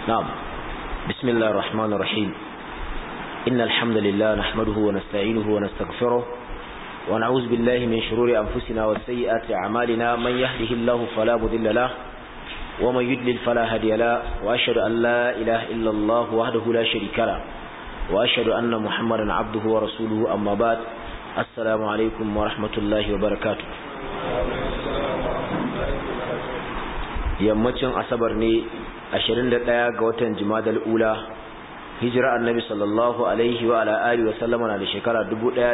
نعم بسم الله الرحمن الرحيم إن الحمد لله نحمده ونستعينه ونستغفره ونعوذ بالله من شرور أنفسنا وسيئات أعمالنا من يهده الله فلا مضل له ومن يدلل فلا هدي له وأشهد أن لا إله إلا الله وحده لا شريك له وأشهد أن محمدا عبده ورسوله أما بعد السلام عليكم ورحمة الله وبركاته yammacin asabar ne 21 ga watan jimadal ula hijira annabi sallallahu alaihi wa ala alihi wa sallama na da shekara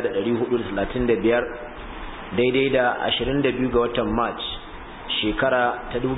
1435 daidai da 22 ga watan march shekara ta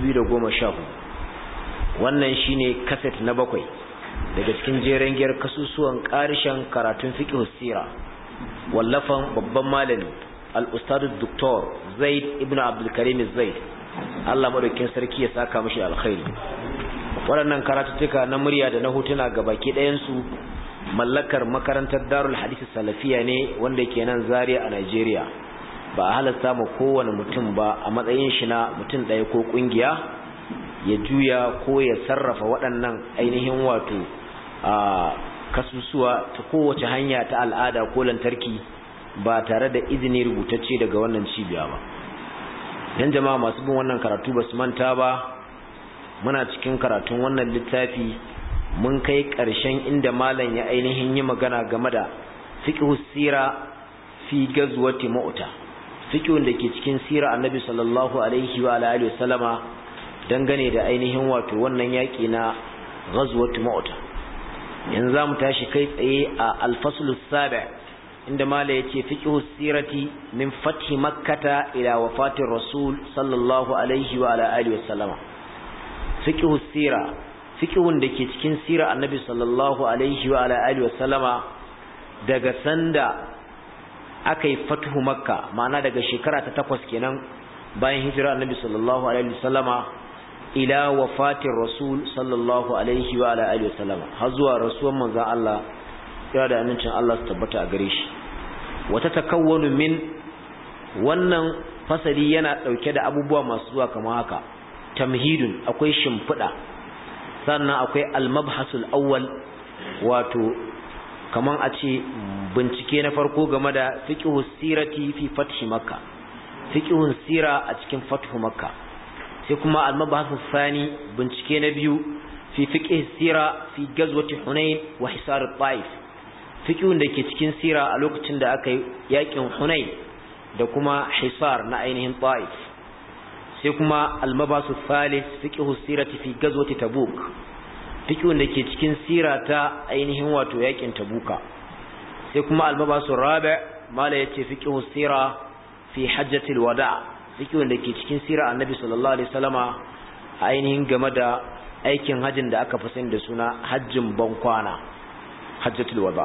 2014 wannan shine kaset na bakwai daga cikin jeren giyar kasusuwan karishen karatun fiqh sira wallafan babban malami al-ustad dr zaid ibn abdul karim zaid Allah madaukin sarki ya saka mishi alkhairi waɗannan karatuttuka na murya da na hotuna ga baki ɗayansu mallakar makarantar darul hadisi salafiya ne wanda ke nan zaria a Najeriya ba a halasta ma kowane mutum ba a matsayin shi na mutum ɗaya ko ƙungiya ya juya ko ya sarrafa waɗannan ainihin wato a kasusuwa ta kowace hanya ta al'ada ko lantarki ba tare da izini rubutacce daga wannan cibiya ba dan jama'a masu bin wannan karatu ba su manta ba muna cikin karatun wannan littafi mun kai ƙarshen inda malam ya ainihin yi magana game da fiqhu sira fi gazwati mu'ta fiqhun da ke cikin sira annabi sallallahu alaihi wa alihi wasallama dangane da ainihin wato wannan yaki na ghazwati mu'ta yanzu zamu tashi kai tsaye a al-faslu sabi' inda mala yace fiqhu sirati min fathi makkata ila wafatir rasul sallallahu alaihi wa ala alihi wasallama fiqhu sira fiqhun dake cikin sira annabi sallallahu alaihi wa ala alihi wasallama daga sanda akai fathu makka ma'ana daga shekara ta takwas kenan bayan hijira annabi sallallahu alaihi wasallama ila wafatir rasul sallallahu alaihi wa ala alihi wasallama har zuwa rasuwan manzon Allah ya da amincin Allah su tabbata a gare shi wata takawwanu min wannan fasali yana dauke da abubuwa masu zuwa kamar haka tamhidun akwai shimfida sannan akwai al-mabhasul awwal wato kaman a ce bincike na farko game da fiqhus sirati fi fathi makka fiqhun sira a cikin fathu makka sai kuma al-mabhasus sani bincike na biyu fi fiqhis sira fi gazwati hunain wa hisar al-taif fiqhun da ke cikin sira a lokacin da aka yi yakin Hunain da kuma Hisar na ainihin Taif sai kuma al-mabasu thalith fiqhu sirati fi gazwati Tabuk fiqhun da ke cikin sira ta ainihin wato yakin Tabuka sai kuma al-mabasu rabi' mala yace fiqhu sira fi hajjatil wada fiqhun da ke cikin sira annabi sallallahu alaihi wasallama ainihin game da aikin hajjin da aka fi sani da suna hajjin bankwana hajjatul wada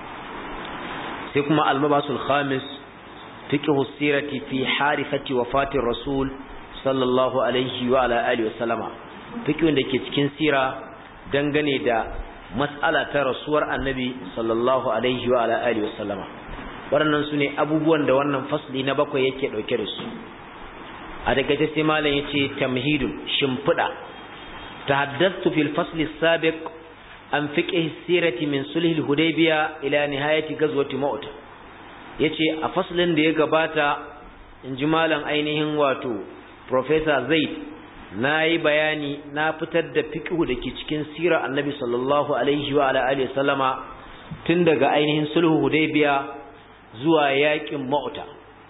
sai kuma almabasul khamis fiqhu sirati fi harifati wafati rasul sallallahu alaihi wa ala alihi wasallama fiqhun da ke cikin sira dangane da mas'ala ta rasuwar annabi sallallahu alaihi wa ala alihi wasallama waɗannan su ne abubuwan da wannan fasli na bakwai yake ɗauke da su a daga ta sai malam yace tamhidun shimfiɗa tahaddathtu fil fasli sabiq an fiqh sirati min sulhil hudaybiya ila nihayati ghazwati maut yace a faslin da ya gabata inji malam ainihin wato professor zaid nayi bayani na fitar da fiqh dake cikin sirar annabi sallallahu alaihi wa ala alihi sallama tun daga ainihin sulhu hudaybiya zuwa yakin mauta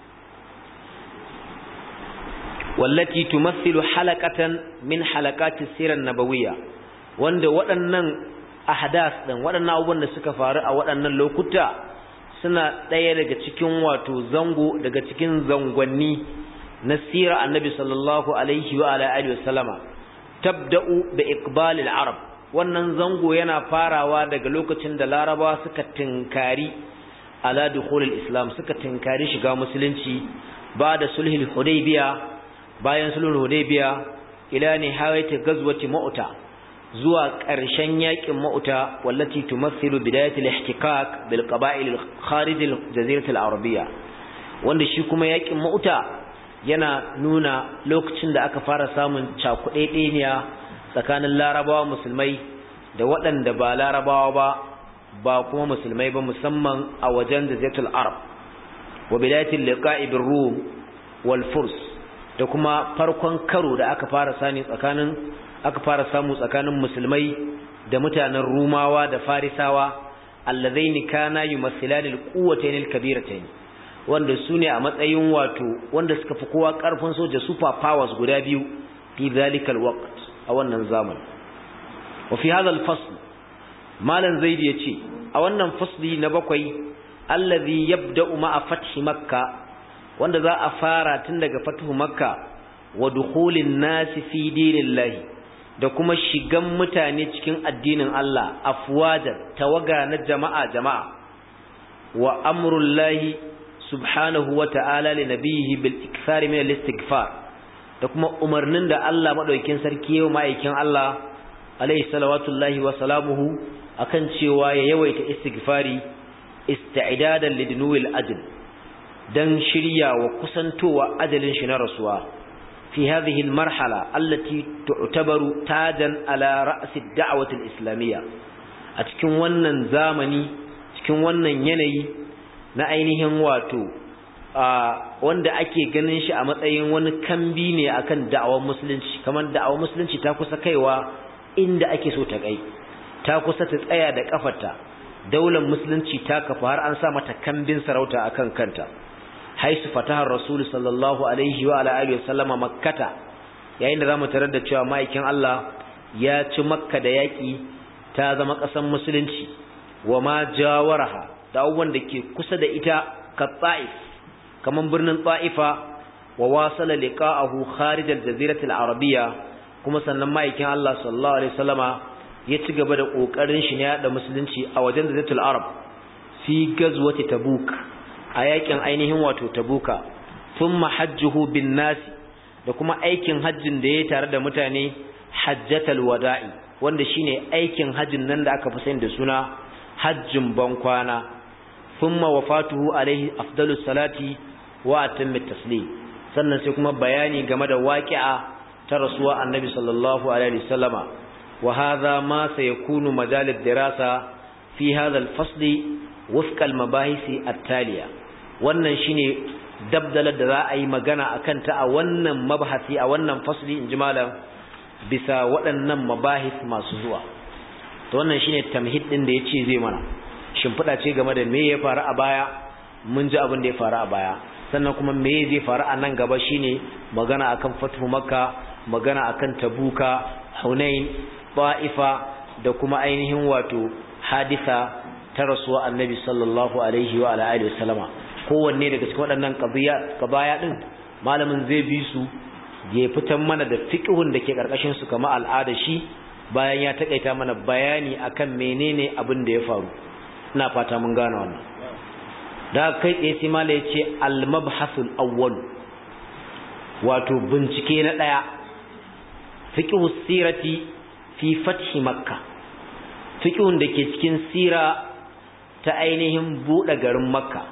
wallati tumathilu halaqatan min halaqati sirar nabawiyya wanda waɗannan ahdas din waɗannan abubuwan da suka faru a waɗannan lokuta suna ɗaya daga cikin wato zango daga cikin zangonni na sirar annabi sallallahu alaihi wa ala alihi wasallama tabda'u bi iqbalil arab wannan zango yana farawa daga lokacin da larabawa suka tinkari ala dukhulil islam suka tinkari shiga musulunci ba da sulhul hudaybiya bayan sulhul hudaybiya ila nihayati ghazwati mu'ta zuwa ƙarshen yakin mauta wallati tumathilu bidayatul ihtikak bil qaba'il al kharij al jazirah al arabiyya wanda shi kuma yakin mauta yana nuna lokacin da aka fara samun cakuɗeɗeniya tsakanin larabawa musulmai da waɗanda ba larabawa ba ba kuma musulmai ba musamman a wajen jazatul arab wa bidayatul liqa'i bir rum wal furs da kuma farkon karo da aka fara sani tsakanin aka fara samu tsakanin musulmai da mutanen rumawa da farisawa allazaini kana yumathilani alquwwatayn alkabiratayn wanda sune a matsayin wato wanda suka fi kowa karfin soja super powers guda biyu fi zalikal waqt a wannan zaman wa fi hadha alfasl malan zaidi yace a wannan fasli na bakwai allazi yabda'u ma'a fathi makka wanda za a fara tun daga fathu makka wa dukhulin nasi fi dinillahi da kuma shigan mutane cikin addinin Allah afwajan tawaga na jama'a jama'a wa amrullahi subhanahu wa ta'ala li nabiyhi bil ikthar min al-istighfar da kuma umarnin da Allah madaukakin sarki yau ma'aikin Allah alayhi salawatullahi wa salamuhu akan cewa ya yawaita istighfari isti'dadan lidnuwil ajl dan shirya wa kusantowa ajalin shi na rasuwa fi hadhihi almarhala allati tu'tabaru tajan ala ra's ad-da'wah al-islamiyya a cikin wannan zamani cikin wannan yanayi na ainihin wato wanda ake ganin shi a matsayin wani kambi ne akan da'awar musulunci kamar da'awar musulunci ta kusa kaiwa inda ake so ta kai ta kusa ta tsaya da kafarta daular musulunci ta kafa har an sa mata kambin sarauta akan kanta haisu fatahar rasul sallallahu alaihi wa ala alihi wasallama makkata yayin da zamu tarar da cewa ma'aikin Allah ya ci makka da yaki ta zama ƙasar musulunci wa ma jawaraha da abubuwan da ke kusa da ita ka ta'if kaman birnin ta'ifa wa wasala liqa'ahu kharij al-jazirati al-arabiyya kuma sannan ma'aikin Allah sallallahu alaihi wasallama ya ci gaba da kokarin shi ne da musulunci a wajen jaziratul arab fi gazwati tabuk a yakin ainihin wato tabuka thumma hajjuhu bin nasi da kuma aikin hajjin da yayi tare da mutane hajjatal wada'i wanda shine aikin hajjin nan da aka fi sani da suna hajjin bankwana thumma wafatuhu alaihi afdalus salati wa atammit taslim sannan sai kuma bayani game da waqi'a ta rasuwa annabi sallallahu alaihi wasallama wa hadha ma sayakunu majal ad-dirasa fi hadha al-fasl wifqa al-mabahisi at-taliya wannan shine dabdalar da za a yi magana akan ta a wannan mabhasi a wannan fasli in ji malam bisa waɗannan mabahis masu zuwa to wannan shine tamhid din da yace zai mana shimfiɗa ce game da me ya faru a baya mun ji abin da ya faru a baya sannan kuma me zai faru a nan gaba shine magana akan fatu makka magana akan tabuka hunain ba'ifa da kuma ainihin wato hadisa ta rasuwa annabi sallallahu alaihi wa ala alihi wasallama kowanne daga cikin waɗannan qadiya qabaya din malamin zai bi su ya fitan mana da fiqhun da ke karkashin su kamar al'ada shi bayan ya takaita mana bayani akan menene abin da ya faru ina fata mun gane wannan da kai tsaye sai mala yace al-mabhasul awwal wato bincike na daya fiqhu sirati fi fathi makka fiqhun da ke cikin sira ta ainihin bude garin makka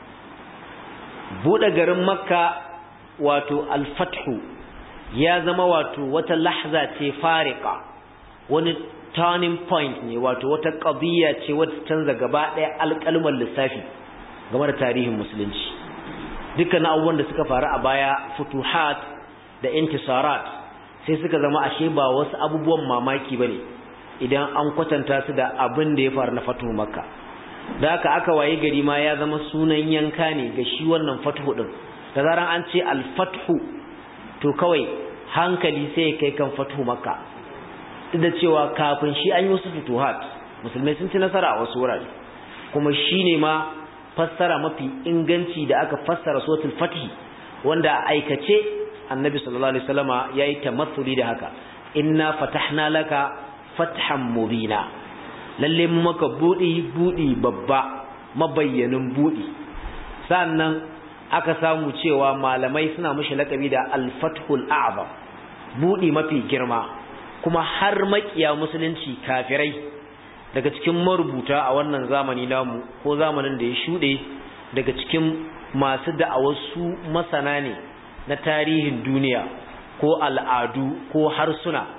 bude garin makka wato al-fathu ya zama wato wata lahza ce fariqa wani turning point ne wato wata qadiyya ce wata canza gaba daya alƙalman lissafi game da tarihin musulunci dukkan abubuwan da suka faru a baya futuhat da intisarat sai suka zama ashe ba wasu abubuwan mamaki bane idan an kwatanta su da abin da ya faru na fatuhu makka da haka aka waye gari ma ya zama sunan yanka ne ga shi wannan fatuhu din da zaran an ce al-fathu to kawai hankali sai ya kai kan fatuhu makka duk da cewa kafin shi an yi wasu futuhat musulmai sun ci nasara a wasu wurare kuma shine ma fassara mafi inganci da aka fassara suratul fatih wanda a aikace annabi sallallahu alaihi wasallama yayi tamassuli da haka inna fatahna laka fathan mubina lalle maka budi budi babba mabayyanin budi sannan aka samu cewa malamai suna mishi lakabi da al-fathul a'zam budi mafi girma kuma har makiya musulunci kafirai daga cikin marubuta a wannan zamani namu ko zamanin da ya shuɗe daga cikin masu da'awar su masana ne na tarihin duniya ko al'adu ko harsuna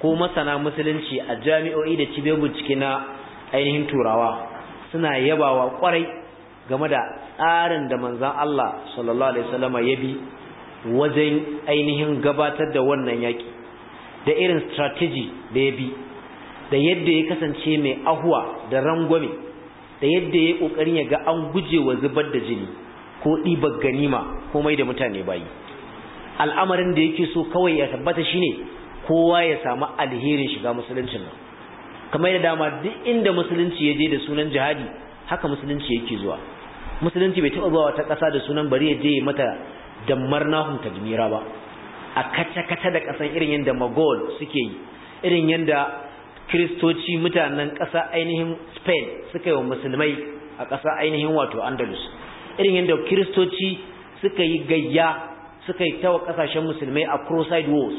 ko masana musulunci a jami'o'i da cibiyar bincike na ainihin turawa suna yabawa kwarai game da tsarin da manzan Allah sallallahu alaihi wasallama ya bi wajen ainihin gabatar da wannan yaki da irin strategy da ya bi da yadda ya kasance mai ahuwa da rangwame da yadda ya kokarin ya ga an guje wa zubar da jini ko ɗibar ganima ko mai da mutane bayi al'amarin da yake so kawai ya tabbata shine kowa ya samu alherin shiga musuluncin nan kamar yadda dama duk inda musulunci ya je da sunan jihadi haka musulunci yake zuwa musulunci bai taɓa zuwa wata ƙasa da sunan bari ya je mata dammar nahun tajmira ba a kata-kata da ƙasan irin yadda magol suke yi irin yadda kiristoci mutanen ƙasa ainihin spain suka yi wa musulmai a ƙasa ainihin wato andalus irin yadda kiristoci suka yi gayya suka yi tawa ƙasashen musulmai a crusade wars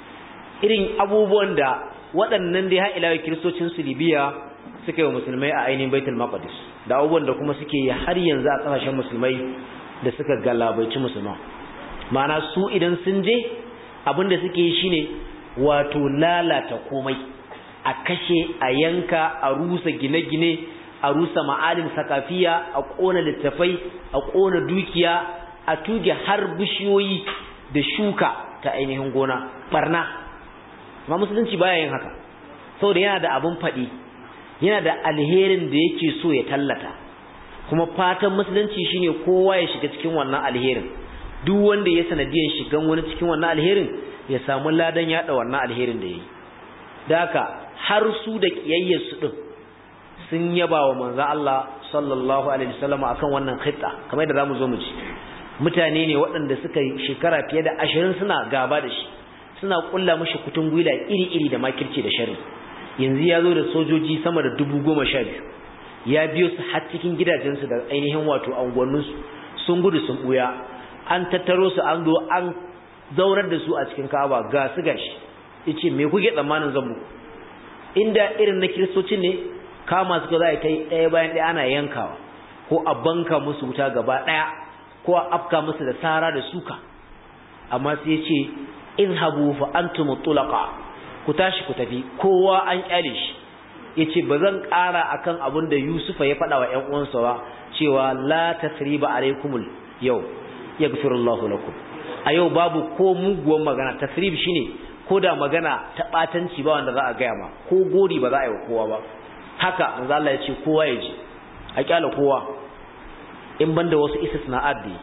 irin abubuwan da waɗannan da ya haɗa kiristocin su libya suka yi wa musulmai a ainihin baitul maqdis da abubuwan da kuma suke yi har yanzu a ƙasashen musulmai da suka galabaici musulman ma'ana su idan sun je abin da suke yi shine wato lalata komai a kashe a yanka a rusa gine-gine a rusa ma'alin sakafiya a ƙona littafai a ƙona dukiya a tuge har bishiyoyi da shuka ta ainihin gona barna ma musulunci baya yin haka saboda yana da abin faɗi yana da alherin da yake so ya tallata kuma fatan musulunci shine kowa ya shiga cikin wannan alherin duk wanda ya sanadiyan shigan wani cikin wannan alherin ya samu ladan yada wannan alherin da yayi da haka har su da kiyayyar su din sun yaba wa manzo Allah sallallahu alaihi wasallam akan wannan khitta kamar da zamu zo mu ci mutane ne waɗanda suka shekara fiye da 20 suna gaba da shi suna kulla mishi kutun gwila iri-iri da makirci da sharri yanzu ya zo da sojoji sama da dubu goma sha biyu ya biyo su har cikin gidajensu da ainihin wato anguwanninsu sun gudu sun buya an tattaro su an zo an zaunar da su a cikin ka'aba ga su gashi yace me kuke tsammanin zan muku inda irin na kiristocin ne kama suka za a yi ɗaya bayan ɗaya ana yankawa ko a banka musu wuta gaba ɗaya ko a afka musu da sara da suka amma sai yace izhabu fa antum tulaqa ku tashi ku tafi kowa an kyale shi yace bazan ƙara akan abin da Yusufa ya faɗa wa ƴan uwansa ba cewa la tasriba alaikumul yau yaghfirullahu lakum a yau babu ko muguwan magana tasrib shine ko da magana ta batanci ba wanda za a gaya ma ko gori ba za a yi wa kowa ba haka manzo Allah ya ce kowa ya ji a kyala kowa in banda wasu istisna'at da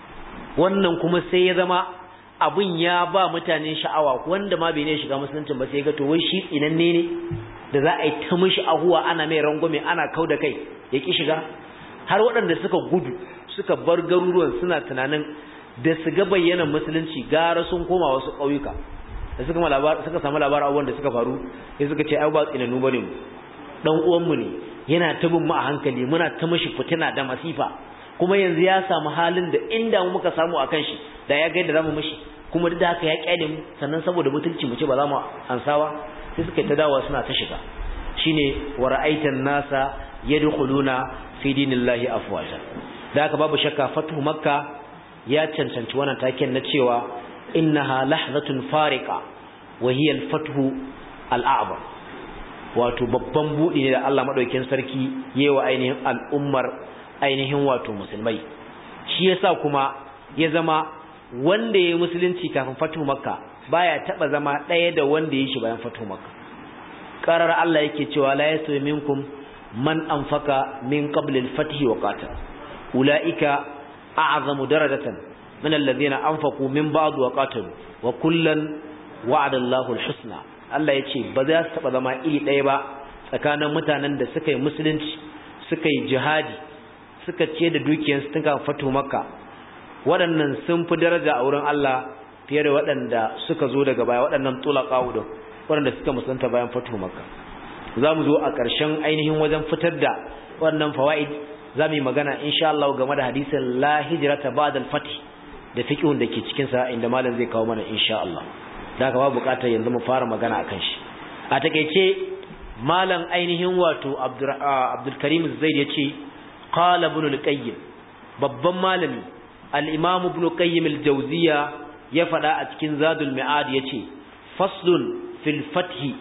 wannan kuma sai ya zama abun ya ba mutane sha'awa wanda ma bai ne shiga musulunci ba sai ga to wai shi tsinanne ne da za a yi ta mishi ahuwa ana mai rangwame ana kau da kai ya ki shiga har waɗanda suka gudu suka bar garuruwan suna tunanin da su ga bayyanan musulunci gara sun koma wasu ƙauyuka da suka suka samu labarin abubuwan da suka faru sai suka ce ai ba tsinannu bane mu dan uwan mu ne yana ta bin mu a hankali muna ta mishi fitina da masifa kuma yanzu ya samu halin da inda mu muka samu akan shi da ya ga yadda zamu mishi kuma duk da haka ya kyale mu sannan saboda mutunci mu ce ba za mu ansawa sai suka ta dawowa suna ta shiga shine wa ra'aitan nasa yadkhuluna fi dinillahi afwaja da haka babu shakka fatu makka ya cancanci wannan taken na cewa innaha lahzatun fariqa wa hiya al-fathu al-a'zam wato babban budi ne da Allah madaukakin sarki yewa ainihin al'ummar ainihin wato musulmai shi yasa kuma ya zama wanda yayi musulunci kafin fatu makka baya taba zama daya da wanda yayi shi bayan fatu makka qarar Allah yake cewa la yasawi minkum man anfaka min qabl al-fath wa qatal ulaika a'zamu darajatan min alladhina anfaqu min ba'd wa qatalu wa kullan wa'ada Allahu al-husna Allah yace ba za su taba zama iri daya ba tsakanin mutanen da suka yi musulunci suka yi jihadi suka ce da dukiyarsu tun kafin fatu makka waɗannan sun fi daraja a wurin Allah fiye da waɗanda suka zo daga baya waɗannan tulaka udun waɗanda suka musulunta bayan fatu makka za mu zo a ƙarshen ainihin wajen fitar da waɗannan fawaid za mu yi magana insha Allah game da hadisin la hijrata ba'da al-fath da fiqhun da ke cikin sa inda malam zai kawo mana insha Allah da haka ba buƙatar yanzu mu fara magana akan shi a takeice malam ainihin wato Abdul Karim Zaid yace qala ibn al-Qayyim babban malami al-Imam ibn Qayyim al-Jawziyya ya faɗa a cikin Zadul Mi'ad yace faslun fil fathi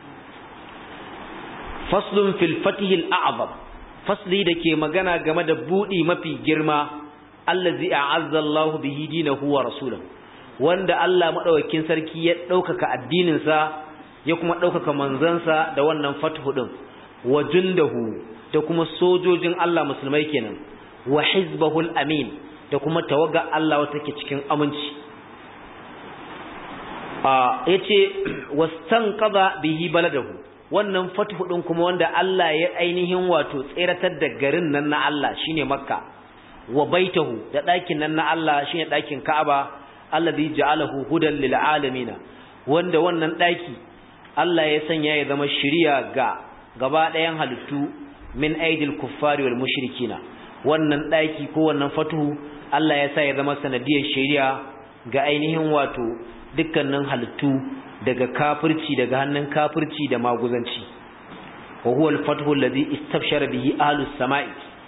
faslun fil fathi al-a'zam fasli da ke magana game da budi mafi girma allazi a'azza Allahu bihi dinahu wa rasulahu wanda Allah madaukakin sarki ya daukaka addinin sa ya kuma daukaka manzansa da wannan fathu din wa jundahu da kuma sojojin Allah musulmai kenan wa hizbahul amin da kuma tawaga Allah wata take cikin aminci a yace wastanqadha bihi baladahu wannan fathu din kuma wanda Allah ya ainihin wato tseratar da garin nan na Allah shine makka wa baitahu da ɗakin nan na Allah shine ɗakin Ka'aba allazi ja'alahu hudan lil alamin wanda wannan ɗaki Allah ya sanya ya zama shiriya ga gaba ɗayan halittu min aidil kuffari wal mushrikina wannan ɗaki ko wannan fatuhu Allah ya sa ya zama sanadiyar shiriya ga ainihin wato dukkanin halittu daga kafirci daga hannun kafirci da maguzanci wa huwa al-fathu alladhi istabshara bihi ahlus sama'i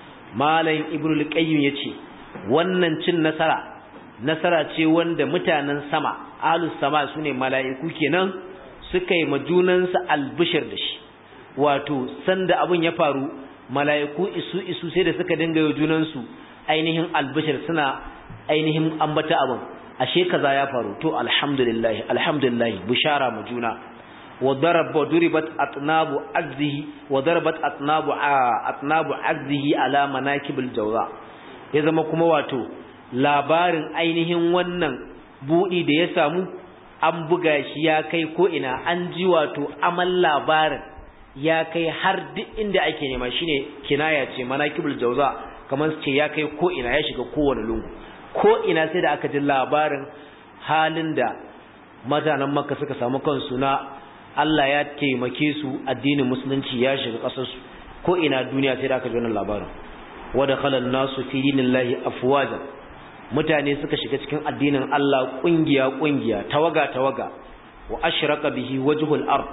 malam ibnu al-qayyim yace wannan cin nasara nasara ce wanda mutanen sama ahlus sama sune mala'iku kenan suka yi majunansa albishir da shi wato sanda abun ya faru mala'iku isu isu sai da suka dinga yi junansu ainihin albishir suna ainihin ambata abun ashe kaza ya faru to alhamdulillah alhamdulillah bishara mu juna وضرب ضربت اطناب عجزه وضربت اطناب اطناب عجزه على مناكب الجوزاء ya zama kuma wato labarin ainihin wannan budi da ya samu an buga shi ya kai ko ina an ji wato amal labarin ya kai har duk inda ake nema shine kinaya ce manakibul jauza kamar su ce ya kai ko ina ya shiga kowane lungu ko ina sai da aka ji labarin halin da mutanen makka suka samu kansu na Allah ya taimake su addinin musulunci ya shiga ƙasarsu ko ina duniya sai da aka ji wannan labarin wada khalan nasu fi dinillahi afwaja mutane suka shiga cikin addinin Allah kungiya kungiya tawaga tawaga wa ashraka bihi wajhul ard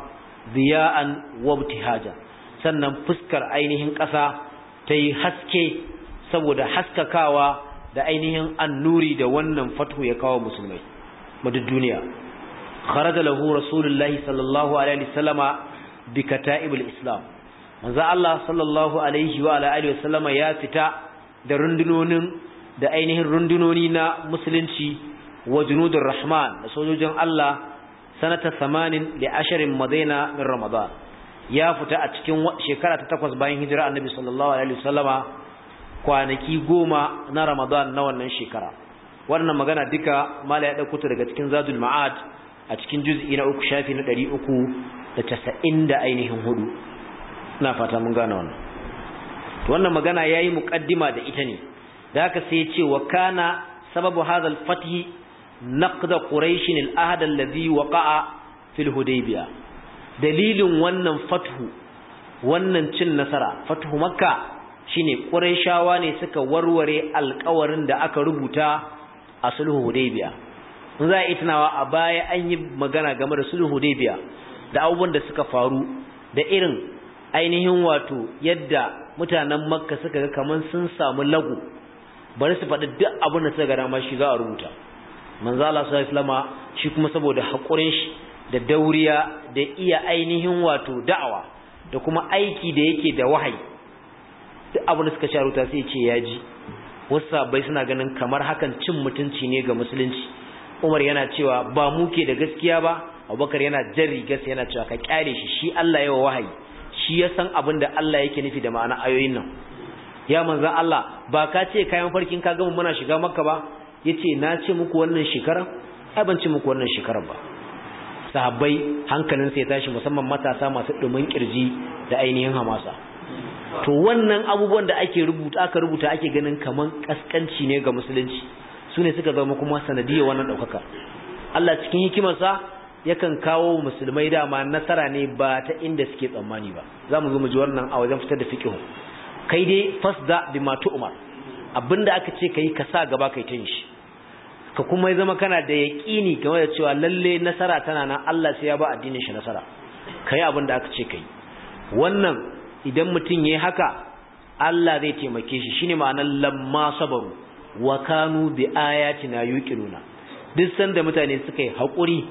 diya'an wa ibtihaja sannan fuskar ainihin ƙasa ta yi haske saboda haskakawa da ainihin annuri da wannan fatu ya kawo musulmai madu duniya kharaja lahu rasulullahi sallallahu alaihi wasallama bi kata'ibul islam manzo Allah sallallahu alaihi wa alihi wasallama ya fita da rundunonin da ainihin rundunoni na musulunci wa junudur rahman da sojojin Allah sanata 80 li asharin madaina min ramadan ya fita a cikin shekara ta takwas bayan hijira annabi sallallahu alaihi wasallama kwanaki goma na ramadan na wannan shekara wannan magana duka mala ya dauko ta daga cikin zadul ma'ad a cikin juz'i na uku shafi na ɗari uku da casa'in da ainihin hudu ina fata mun gane wannan wannan magana ya yi muƙaddima da ita ne da haka sai ya ce wa kana sababu hadal fathi naqda quraishin al-ahd alladhi waqa'a fil hudaybiya dalilin wannan fathu wannan cin nasara fathu makka shine quraishawa ne suka warware alƙawarin da aka rubuta a sulhu hudaybiya in za a yi tunawa a baya an yi magana game da sulhu hudaybiya da abubuwan da suka faru da irin ainihin wato yadda mutanen makka suka ga kaman sun samu lagu bari su faɗi duk abin da suka ga dama shi za a rubuta manzo Allah sallallahu alaihi shi kuma saboda hakurin shi da dauriya da iya ainihin wato da'awa da kuma aiki da yake da wahayi duk abin da suka ci rubuta sai ya ce ya ji wasu sabai suna ganin kamar hakan cin mutunci ne ga musulunci Umar yana cewa ba mu ke da gaskiya ba Abubakar yana jan rigarsa yana cewa ka kyale shi shi Allah yawa wahayi shi ya san abin da Allah yake nufi da ma'ana ayoyin nan ya manzan Allah ba ka ce kayan farkin ka gama muna shiga makka ba yace na ce muku wannan shekara ai ban ce muku wannan shekarar ba sahabbai hankalin sai tashi musamman matasa masu dumin kirji da ainihin hamasa to wannan abubuwan da ake rubuta aka rubuta ake ganin kaman kaskanci ne ga musulunci su ne suka zama kuma sanadiyar wannan ɗaukaka Allah cikin hikimarsa yakan kawo musulmai dama nasara ne ba ta inda suke tsammani ba za mu zo mu ji wannan a wajen fitar da fiqh kai dai fasda bima umar abinda aka ce kai ka sa gaba kai tin shi ka kuma zama kana da yaqini game da cewa lalle nasara tana nan Allah sai ya ba addinin shi nasara kai abinda aka ce kai wannan idan mutum yayi haka Allah zai taimake shi shine ma'anar lamma sabaru wa kanu bi ayatina yuqinuna duk sanda mutane suka yi hakuri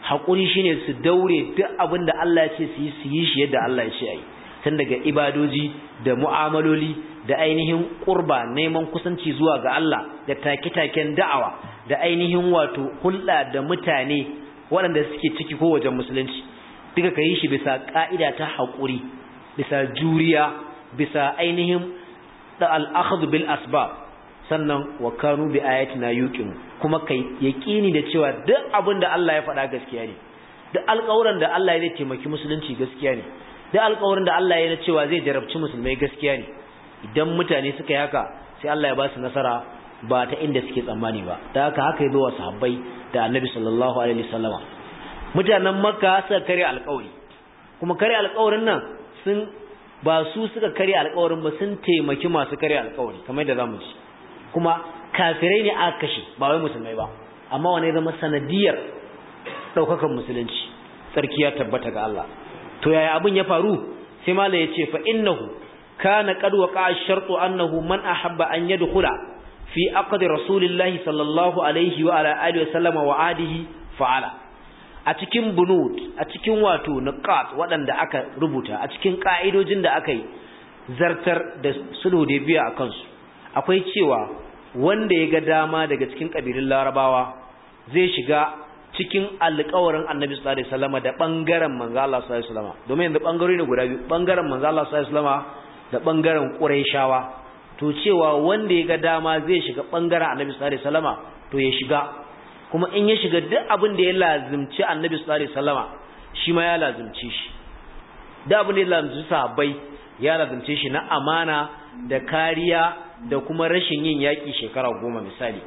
haƙuri shine su daure duk abin da Allah ya ce su yi su yi shi yadda Allah ya ce a yi tun daga ibadoji da mu'amaloli da ainihin ƙurba neman kusanci zuwa ga Allah da take-taken da'awa da ainihin wato hulɗa da mutane waɗanda suke ciki ko wajen musulunci duka ka yi shi bisa ƙa'ida ta haƙuri bisa juriya bisa ainihin da al'akhadhu bil asbab sannan wa kanu bi ayatina yuqin kuma kai yaqini da cewa duk abin da Allah ya faɗa gaskiya ne duk alƙawarin da Allah ya taimaki musulunci gaskiya ne duk alƙawarin da Allah ya cewa zai jarabci musulmai gaskiya ne idan mutane suka yi haka sai Allah ya ba su nasara ba ta inda suke tsammani ba da haka haka ya zo wa sahabbai da Annabi sallallahu alaihi wasallama mutanen Makka suka kare alƙawari kuma kare alƙawarin nan sun ba su suka kare alƙawarin ba sun taimaki masu kare alƙawari kamar yadda zamu ji kuma kafirai ne aka kashe ba wai musulmai ba amma wani zama sanadiyar daukakan musulunci sarki ya tabbata ga Allah to yaya abin ya faru sai malai ya ce fa innahu kana qad waqa ash-shartu annahu man ahabba an yadkhula fi aqd rasulillahi sallallahu alaihi wa ala alihi wa sallama wa adihi fa'ala a cikin bunud a cikin wato niqat waɗanda aka rubuta a cikin ka'idojin da aka yi zartar da sulhu da biya akan su akwai cewa wanda ya ga dama daga cikin ƙabilun larabawa zai shiga cikin alƙawarin annabi sallallahu alaihi wasallam da bangaren manzo Allah sallallahu alaihi wasallam domin yanzu bangarori ne guda biyu bangaren manzo Allah sallallahu alaihi wasallam da bangaren quraishawa to cewa wanda ya ga dama zai shiga bangaren annabi sallallahu alaihi wasallam to ya shiga kuma in ya shiga duk abin da ya lazimci annabi sallallahu alaihi wasallam shi ma ya lazimci shi duk abin da ya lazimci sahabbai ya lazimce shi na amana da kariya da kuma rashin yin yaƙi shekara goma misali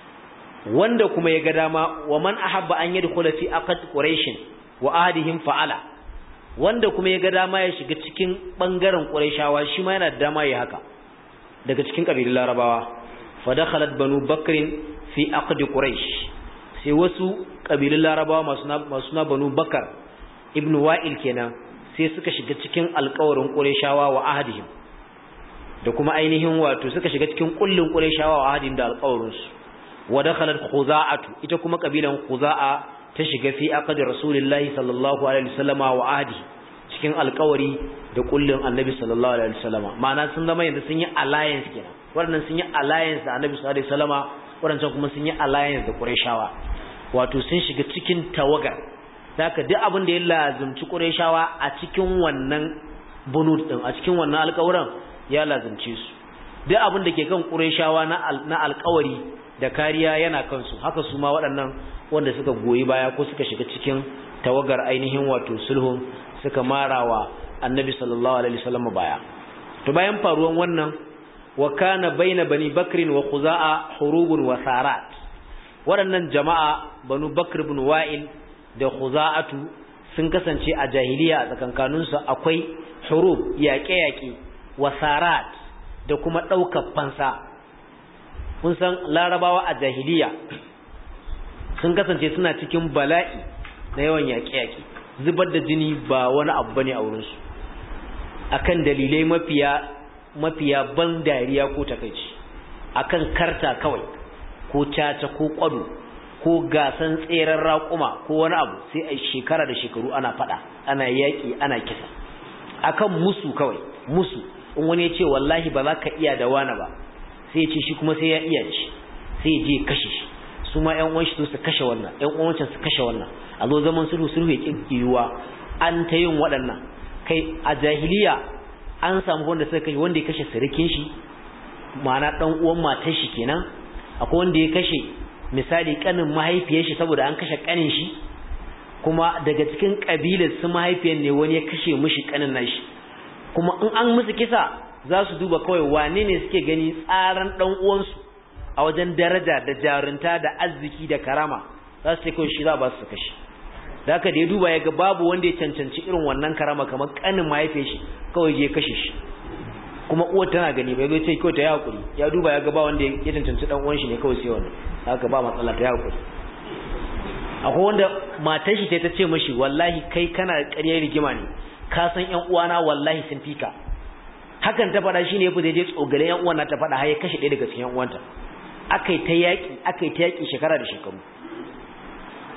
wanda kuma ya ga dama wa man ahabba an yadkhula fi aqd quraish wa ahdihim fa'ala wanda kuma ya ga dama ya shiga cikin bangaren quraishawa shi ma yana da dama ya haka daga cikin kabilun larabawa fa dakhalat banu bakr fi aqd quraish sai wasu kabilun larabawa masu na masu na banu bakar ibn wa'il kenan sai suka shiga cikin alƙawarin quraishawa wa ahdihim da kuma ainihin wato suka shiga cikin kullun qurayshawa wa ahadin da alqawrus wa dakhalat khuza'atu ita kuma kabilan khuza'a ta shiga fi aqd rasulillahi sallallahu alaihi wasallama wa ahdi cikin alqawari da kullun annabi sallallahu alaihi wasallama ma'ana sun zama yanzu sun yi alliance kenan wannan sun yi alliance da annabi sallallahu alaihi wasallama wannan kuma sun yi alliance da qurayshawa wato sun shiga cikin tawagar haka duk abin da ya lazumci qurayshawa a cikin wannan bunud din a cikin wannan alƙawuran ya lazumce su duk abin da ke kan ƙureshawa na alƙawari da kariya yana kansu haka su ma waɗannan wanda suka goyi baya ko suka shiga cikin tawagar ainihin wato sulhun suka marawa annabi sallallahu alaihi wasallam baya to bayan faruwan wannan wa kana baina bani bakrin wa khuza'a hurubun wa sarat waɗannan jama'a banu bakr ibn wa'il da khuza'atu sun kasance a jahiliya a tsakankaninsu akwai hurub yaƙe-yaƙe wasarat da kuma ɗaukar fansa kun san larabawa a jahiliya sun kasance suna cikin bala'i na yawan yaƙe-yaƙe zubar da jini ba wani abu bane a wurinsu akan dalilai mafiya mafiya ban dariya ko takaici akan karta kawai ko caca ko kwado ko gasan tseren raƙuma ko wani abu sai a shekara da shekaru ana fada ana yaƙi ana kisa akan musu kawai musu in wani ya ce wallahi ba za ka iya da wani ba sai ya ce shi kuma sai ya iya ci sai ya je kashe shi su ma ƴan uwan shi su kashe wannan ƴan uwan su kashe wannan a zo zaman sulhu sulhu ya kiyyuwa an ta yin waɗannan kai a jahiliya an samu wanda suka kashe wanda ya kashe sirikin shi ma'ana dan uwan matar shi kenan akwai wanda ya kashe misali kanin mahaifiyar shi saboda an kashe kanin shi kuma daga cikin kabilar su mahaifiyar ne wani ya kashe mishi kanin nashi kuma in an musu kisa za su duba kawai wane ne suke gani tsaran dan uwansu a wajen daraja da jarunta da arziki da karama za su ce kawai shi za ba su kashe da haka da ya duba ya ga babu wanda ya cancanci irin wannan karama kamar kanin mahaifiyar shi kawai je kashe shi kuma uwar tana gani bai zo ce kawai ta yi hakuri ya duba ya ga ba wanda ya cancanci dan uwan shi ne kawai sai wannan haka ba matsala ta yi hakuri akwai wanda matar shi ta ce mashi wallahi kai kana ƙaryar rigima ne ka san ƴan uwana wallahi sun fika hakan ta faɗa shine yafi da je tsogale ƴan uwana ta faɗa har ya kashe ɗaya daga cikin ƴan uwanta akai ta yaƙi akai ta yaƙi shekara da shekaru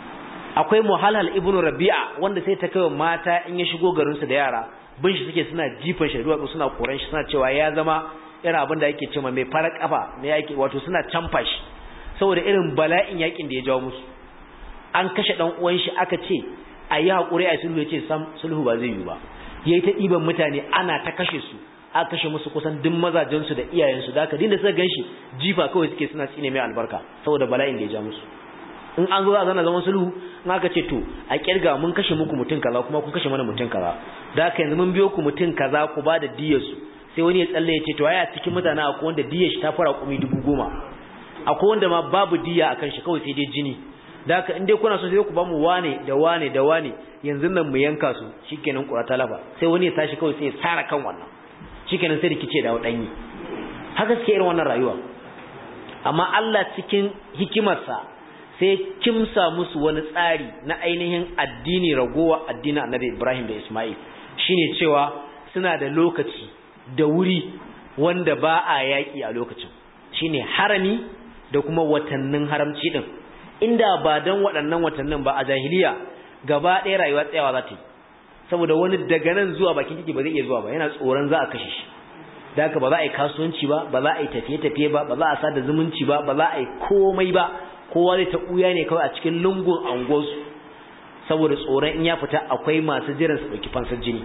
akwai muhalhal ibnu rabi'a wanda sai ta kai mata in ya shigo garin su da yara bin shi suke suna jifan shi duwatsu suna koran shi suna cewa ya zama irin abin da yake cewa mai farar kafa mai yake wato suna canfa shi saboda irin bala'in yakin da ya jawo musu an kashe dan uwan shi aka ce a yi hakuri a sulhu yace sam sulhu ba zai yi ba yayi ta diban mutane ana ta kashe su aka kashe musu kusan duk mazajen su da iyayen su da aka dinda suka ganshi jifa kawai suke suna tsine mai albarka saboda bala'in da ya ja musu in an zo a zana zaman sulhu in aka ce to a kirga mun kashe muku mutum kaza kuma kun kashe mana mutum kaza da haka yanzu mun biyo ku mutum kaza ku ba da diyar su sai wani ya tsalle ya ce to aya cikin mutane akwai wanda diyar shi ta fara kumi dubu goma akwai wanda ma babu diya akan shi kawai sai dai jini da haka in dai kuna so sai ku ba mu wane da wane da wane yanzu nan mu yanka su shikenan kura talaba sai wani ya tashi kawai sai ya tsara kan wannan shikenan sai rikice da wadanyi haka suke irin wannan rayuwa amma Allah cikin hikimarsa sai kimsa musu wani tsari na ainihin addini ragowa addinin Annabi Ibrahim da Ismail shine cewa suna da lokaci da wuri wanda ba a yaki a lokacin shine harami da kuma watannin haramci din inda ba dan waɗannan watannin ba a jahiliya gaba ɗaya rayuwa tsayawa za ta yi saboda wani daga nan zuwa bakin titi ba zai iya zuwa ba yana tsoron za a kashe shi da haka ba za a yi kasuwanci ba ba za a yi tafiye-tafiye ba ba za a sada zumunci ba ba za a yi komai ba kowa zai ta ɓuya ne kawai a cikin lungun angosu saboda tsoron in ya fita akwai masu jiran su ɗauki fansar jini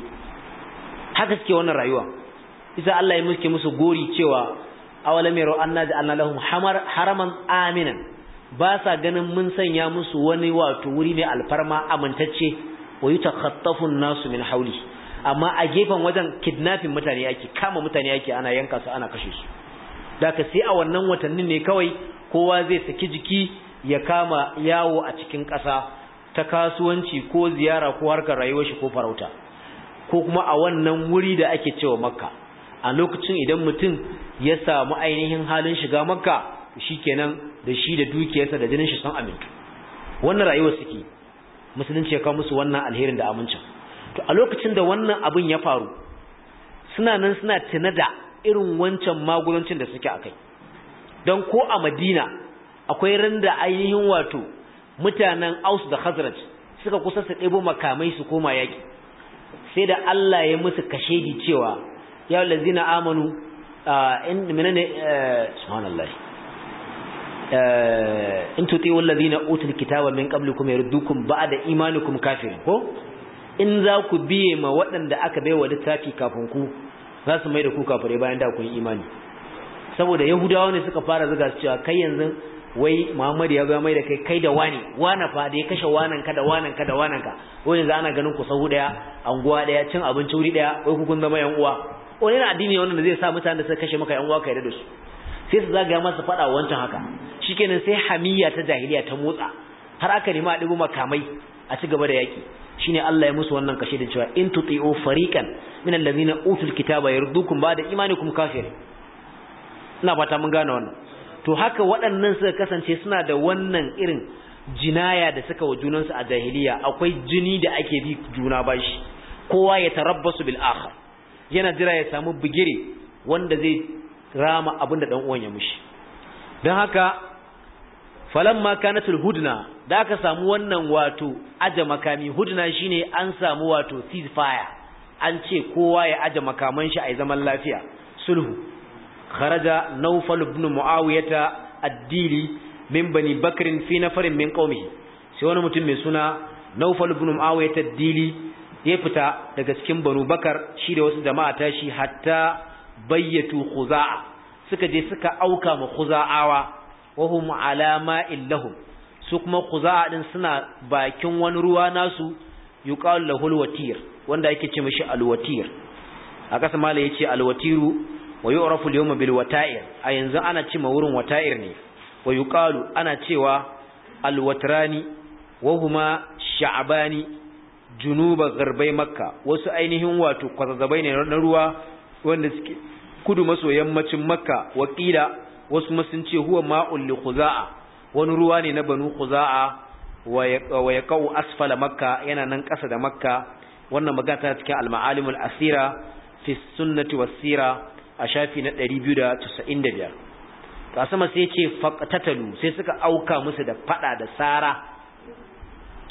haka suke wannan rayuwa isa Allah ya muske musu gori cewa awalam yaro anna ja'alna lahum haraman aminan ba sa ganin mun sanya musu wani wato wuri mai alfarma amintacce wa yutakhattafu an-nasu min hawli amma a gefen wajen kidnapping mutane yake kama mutane yake ana yanka su ana kashe su daga sai a wannan watannin ne kawai kowa zai saki jiki ya kama yawo a cikin ƙasa ta kasuwanci ko ziyara ko harkar rayuwar shi ko farauta ko kuma a wannan wuri da ake cewa makka a lokacin idan mutum ya samu ainihin halin shiga makka shikenan da shi da dukiyarsa da jinin shi sun amintu wannan rayuwar suke musulunci ya kawo musu wannan alherin da amincin to a lokacin da wannan abin ya faru suna nan suna tuna da irin wancan magudancin da suke akai don ko a Madina akwai randa ainihin wato mutanen Aus da Khazraj suka kusa su ɗebo makamai su koma yaki sai da Allah ya musu kashedi cewa ya lazina amanu in menene subhanallahi in tuti'u alladhina utul kitaba min qablikum yardukum ba'da imanikum kafirin ko in za ku biye ma waɗanda aka baiwa littafi kafin ku za su mai da ku kafirai bayan da kun imani saboda yahudawa ne suka fara zuga su cewa kai yanzu wai Muhammad ya ga mai da kai kai da wani wana fa da ya kashe wanan ka da wanan ka da wanan ka wai yanzu ana ganin ku sahu daya anguwa daya cin abinci wuri daya wai ku kun zama yan uwa wani na addini wannan da zai sa mutanen da suka kashe maka yan uwa kai da su sai su zagaya masa faɗa wancan haka shikenan sai hamiyya ta jahiliya ta motsa har aka nemi a dubo makamai a ci gaba da yaki shine Allah ya musu wannan kashe da cewa in tuti'u fariqan min allazina utul kitaba yardukum ba'da imanikum kafirin ina fata mun gane wannan to haka waɗannan suka kasance suna da wannan irin jinaya da suka wa junansu a jahiliya akwai jini da ake bi juna bashi kowa ya tarabbasu bil akhar yana jira ya samu bigire wanda zai rama abin da dan uwan ya mushi dan haka falamma kanatul hudna da aka samu wannan wato aje makami hudna shine an samu wato ceasefire an ce kowa ya aje makaman shi a zaman lafiya sulhu kharaja nawfal ibn muawiyah ad-dili min bani bakr fi nafarin min qaumihi sai wani mutum mai suna nawfal ibn muawiyah ad-dili ya fita daga cikin banu bakar shi da wasu jama'a ta shi hatta bayyatu khuza'a suka je suka auka ma khuza'awa wa hum ala ma'il lahum su kuma khuza'a din suna bakin wani ruwa nasu yuqalu lahul watir wanda yake ce mishi alwatir a kasa mala yace alwatiru wa yu'rafu al-yawma bil wata'ir a yanzu ana ce ma wurin wata'ir ne wa yuqalu ana cewa alwatrani wa huma sha'bani junuba garbai makka wasu ainihin wato kwazazzabai ne na ruwa wanda suke kudu maso yammacin makka wakila wasu ma sun ce huwa ma'ul li khuza'a wani ruwa ne na banu khuza'a wa yaqau asfala makka yana nan ƙasa da makka wannan magana ta cikin al-ma'alimul asira fi sunnati was-sira a shafi na 295 to sama sai ce faqtatalu sai suka auka musu da fada da sara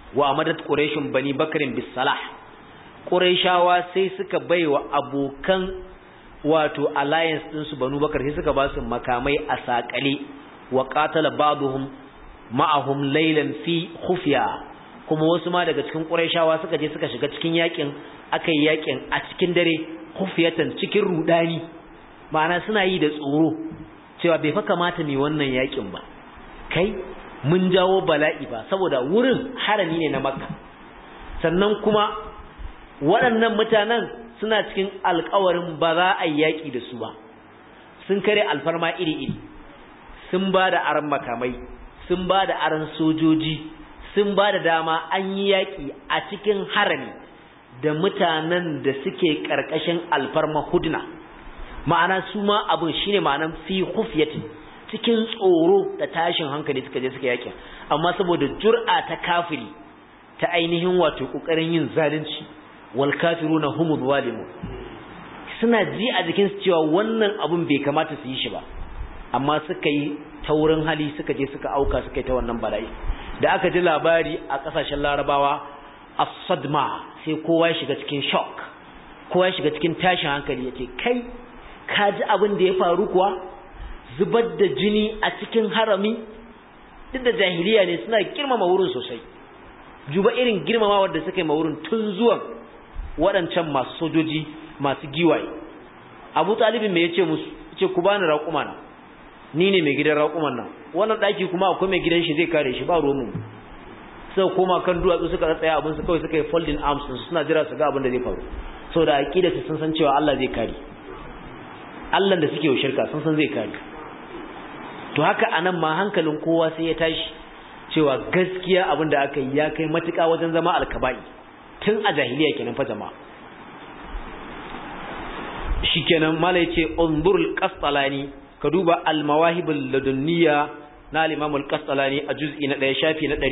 wa amadat quraishun bani bakrin bis salah quraishawa sai suka baiwa abokan wato alliance din su banu bakar sai suka ba su makamai a sakale wa qatala ba'dhum ma'ahum laylan fi khufya kuma wasu ma daga cikin quraishawa suka je suka shiga cikin yakin akai yakin a cikin dare khufyatan cikin rudani ma'ana suna yi da tsoro cewa bai fa kamata mu wannan yakin ba kai mun jawo bala'i ba saboda wurin harami ne na makka sannan kuma waɗannan mutanen suna cikin alkawarin ba za a yi yaƙi da su ba sun kare alfarma iri-iri sun ba da aran makamai sun ba da aran sojoji sun ba da dama an yi yaƙi a cikin harami da mutanen da suke ƙarƙashin alfarma hudna ma'ana su ma abin shine ma'anan fi hufiyatin cikin tsoro da tashin hankali suka je suka yakin amma saboda jur'a ta kafiri ta ainihin wato kokarin yin zalunci wal kafiruna humul zalimun suna ji a jikin su cewa wannan abun bai kamata su yi shi ba amma suka yi taurin hali suka je suka auka suka yi ta wannan bala'i da aka ji labari a kasashen larabawa as-sadma sai kowa ya shiga cikin shock kowa ya shiga cikin tashin hankali yace kai ka ji abin da ya faru kuwa zubar da jini a cikin harami duk da jahiliya ne suna girmama wurin sosai juba irin girmamawar da suka yi wurin tun zuwan waɗancan masu sojoji masu giwaye abu talibin mai yace musu ce ku bani raƙuma na ni ne mai gidan raƙuman nan wannan ɗaki kuma akwai mai gidan shi zai kare shi ba romu sai koma kan duwatsu suka tsaya abin su kawai suka yi folding arms suna jira su ga abin da zai faru saboda aqida su sun san cewa Allah zai kare Allah da suke wa shirka sun san zai kare to haka anan ma hankalin kowa sai ya tashi cewa gaskiya abin da aka yi ya kai matuƙa wajen zama alkaba'i tun a jahiliya kenan fa jama'a shikenan mala yace unzurul qastalani ka duba al mawahibul ladunniya na al imam al qastalani a juz'i na 1 shafi na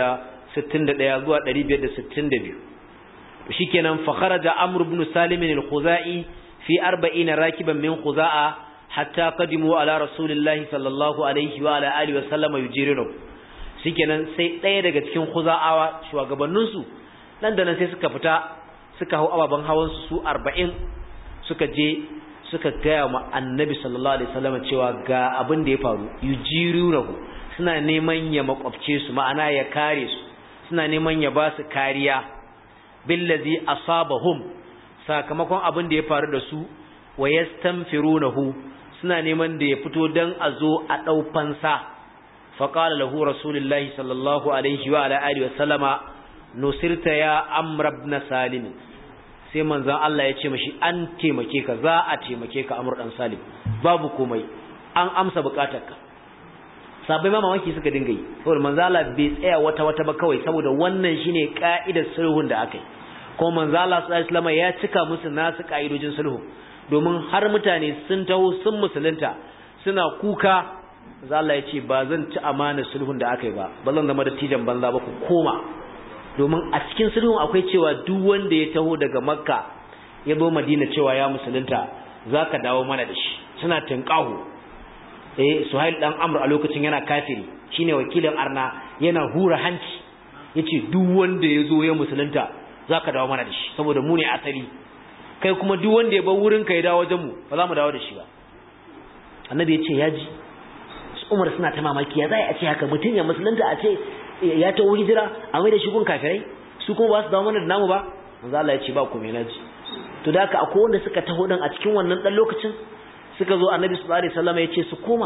561 zuwa 562 shikenan fa kharaja amr ibn salim al khuzai fi 40 rakiban min khuza'a hatta qadimu ala rasulillahi sallallahu alaihi wa ala alihi wa sallama yujiru shikenan sai ɗaya daga cikin khuza'awa shugabannin su nan da nan sai suka fita suka hau ababan hawan su su 40 suka je suka gaya ma annabi sallallahu alaihi wasallam cewa ga abin da ya faru yujirunahu suna neman ya makwabce su ma'ana ya kare su suna neman ya ba su kariya billazi asabahum sakamakon abin da ya faru da su wa yastanfirunahu suna neman da ya fito dan a zo a dau fansa fa qala lahu rasulullahi sallallahu alaihi wa ala alihi wasallama nusirta ya amr ibn salim sai manzon Allah ya ce mashi an taimake ka za a taimake ka amur dan salim babu komai an amsa bukatarka sabai ma mamaki suka dinga yi saboda manzon Allah bai tsaya wata wata ba kawai saboda wannan shine ka'idar sulhun da aka yi ko manzon Allah sallallahu alaihi wasallam ya cika musu nasu ka'idojin sulhu domin har mutane sun taho sun musulunta suna kuka manzon Allah ya ce ba zan ci amana sulhun da aka yi ba ba zan zama dattijan banza ba ku koma domin a cikin sulhun akwai cewa duk wanda ya taho daga makka ya zo madina cewa ya musulunta za ka dawo mana da shi suna tunƙahu eh suhail dan amr a lokacin yana kafiri shine wakilin arna yana hura hanci yace duk wanda ya zo ya musulunta za ka dawo mana da shi saboda mu ne asali kai kuma duk wanda ya bar wurin ka ya dawo wajen mu ba za mu dawo da shi ba annabi ya ce ya ji umar suna ta mamaki ya zai a ce haka mutum ya musulunta a ce ya taho hijira a mai da shi gun kafirai su kuma ba su dawo mana da namu ba manzo Allah ya ce ba ku me naji to da haka akwai wanda suka taho dan a cikin wannan dan lokacin suka zo annabi sallallahu alaihi wasallam ya ce su koma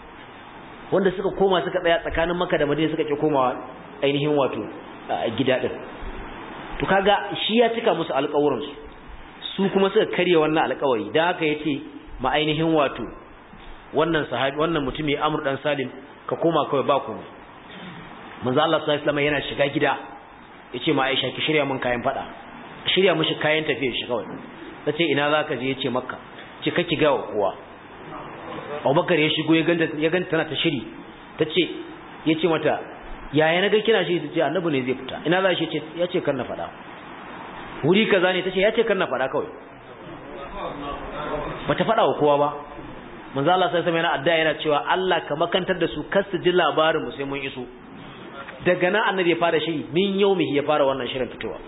wanda suka koma suka tsaya tsakanin Makka da Madina suka ki komawa ainihin wato gida din to kaga shi ya cika musu alƙawuran su su kuma suka karya wannan alƙawari dan haka yace ma ainihin wato wannan sahabi wannan mutumi Amr dan Salim ka koma kawai ba komai manzo Allah sallallahu alaihi wasallam yana shiga gida yace ma Aisha ki shirya mun kayan fada shirya mishi kayan tafiya shi kawai tace ina zaka je yace Makka ce kake ga kowa Abubakar ya shigo ya ganta ya ganta tana ta shiri tace yace mata yaya naga kina shi tace annabi ne zai fita ina za shi yace yace kar na fada wuri kaza ne tace yace kar na fada kawai bata fada wa kowa ba manzo Allah sai sama yana addu'a yana cewa Allah ka makantar da su kar su ji labarin mu sai mun iso daga nan annabi ya fara shiri min yaumihi ya fara wannan shirin fitowa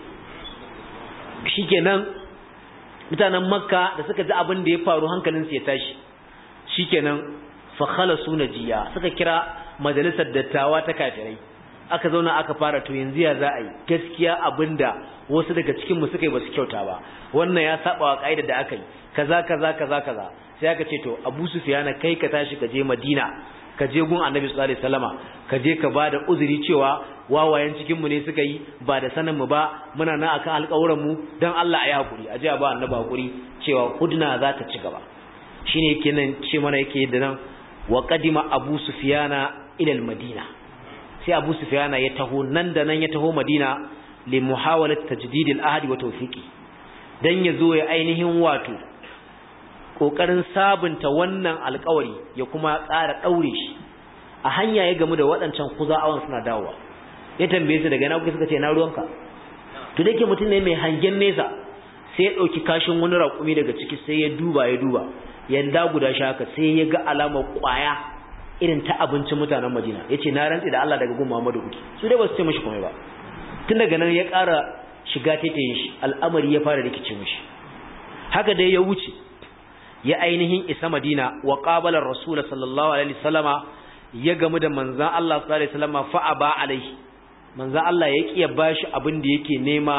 shikenan mutanen makka da suka ji abin da ya faru hankalinsu ya tashi shikenan fa khalasu najiya suka kira majalisar dattawa ta kafirai aka zauna aka fara to yanzu ya za a yi gaskiya abinda wasu daga cikin mu suka yi basu kyauta ba wannan ya saba wa kaida da aka yi kaza kaza kaza kaza sai aka ce to Abu Sufyan kai ka tashi ka je Madina ka je gun Annabi sallallahu alaihi wasallama ka je ka bada uzuri cewa wawayen cikin mu ne suka yi ba da sanin mu ba muna nan akan alƙawuran mu dan Allah ya hakuri a je a ba Annabi hakuri cewa hudna za ta ci gaba shine yake nan ce mana yake da nan wa qadima Abu Sufyana ila al-Madina sai Abu Sufyana ya taho nan da nan ya taho Madina li muhawalat tajdid al-ahd wa tawfiqi dan yazo ya ainihin wato kokarin sabunta wannan alƙawari ya kuma ƙara daure shi a hanya ya gamu da waɗancan kuza'awan suna dawowa ya tambaye su daga ina kuka suka ce na ruwanka to dake mutum ne mai hangen nesa sai ya dauki kashin wani raƙumi daga ciki sai ya duba ya duba yanda guda shi haka sai ya ga alamar ƙwaya irin ta abincin mutanen Madina yace na rantsi da Allah daga gun Muhammadu kuke su dai ba su ce mishi komai ba tun daga nan ya ƙara shiga taitayin shi al'amari ya fara rikice mishi haka dai ya wuce ya ainihin isa Madina wa qabala Rasul sallallahu alaihi wasallama ya gamu da manzon Allah sallallahu alaihi wasallama fa aba alaihi manzon Allah ya kiya bashi abin da yake nema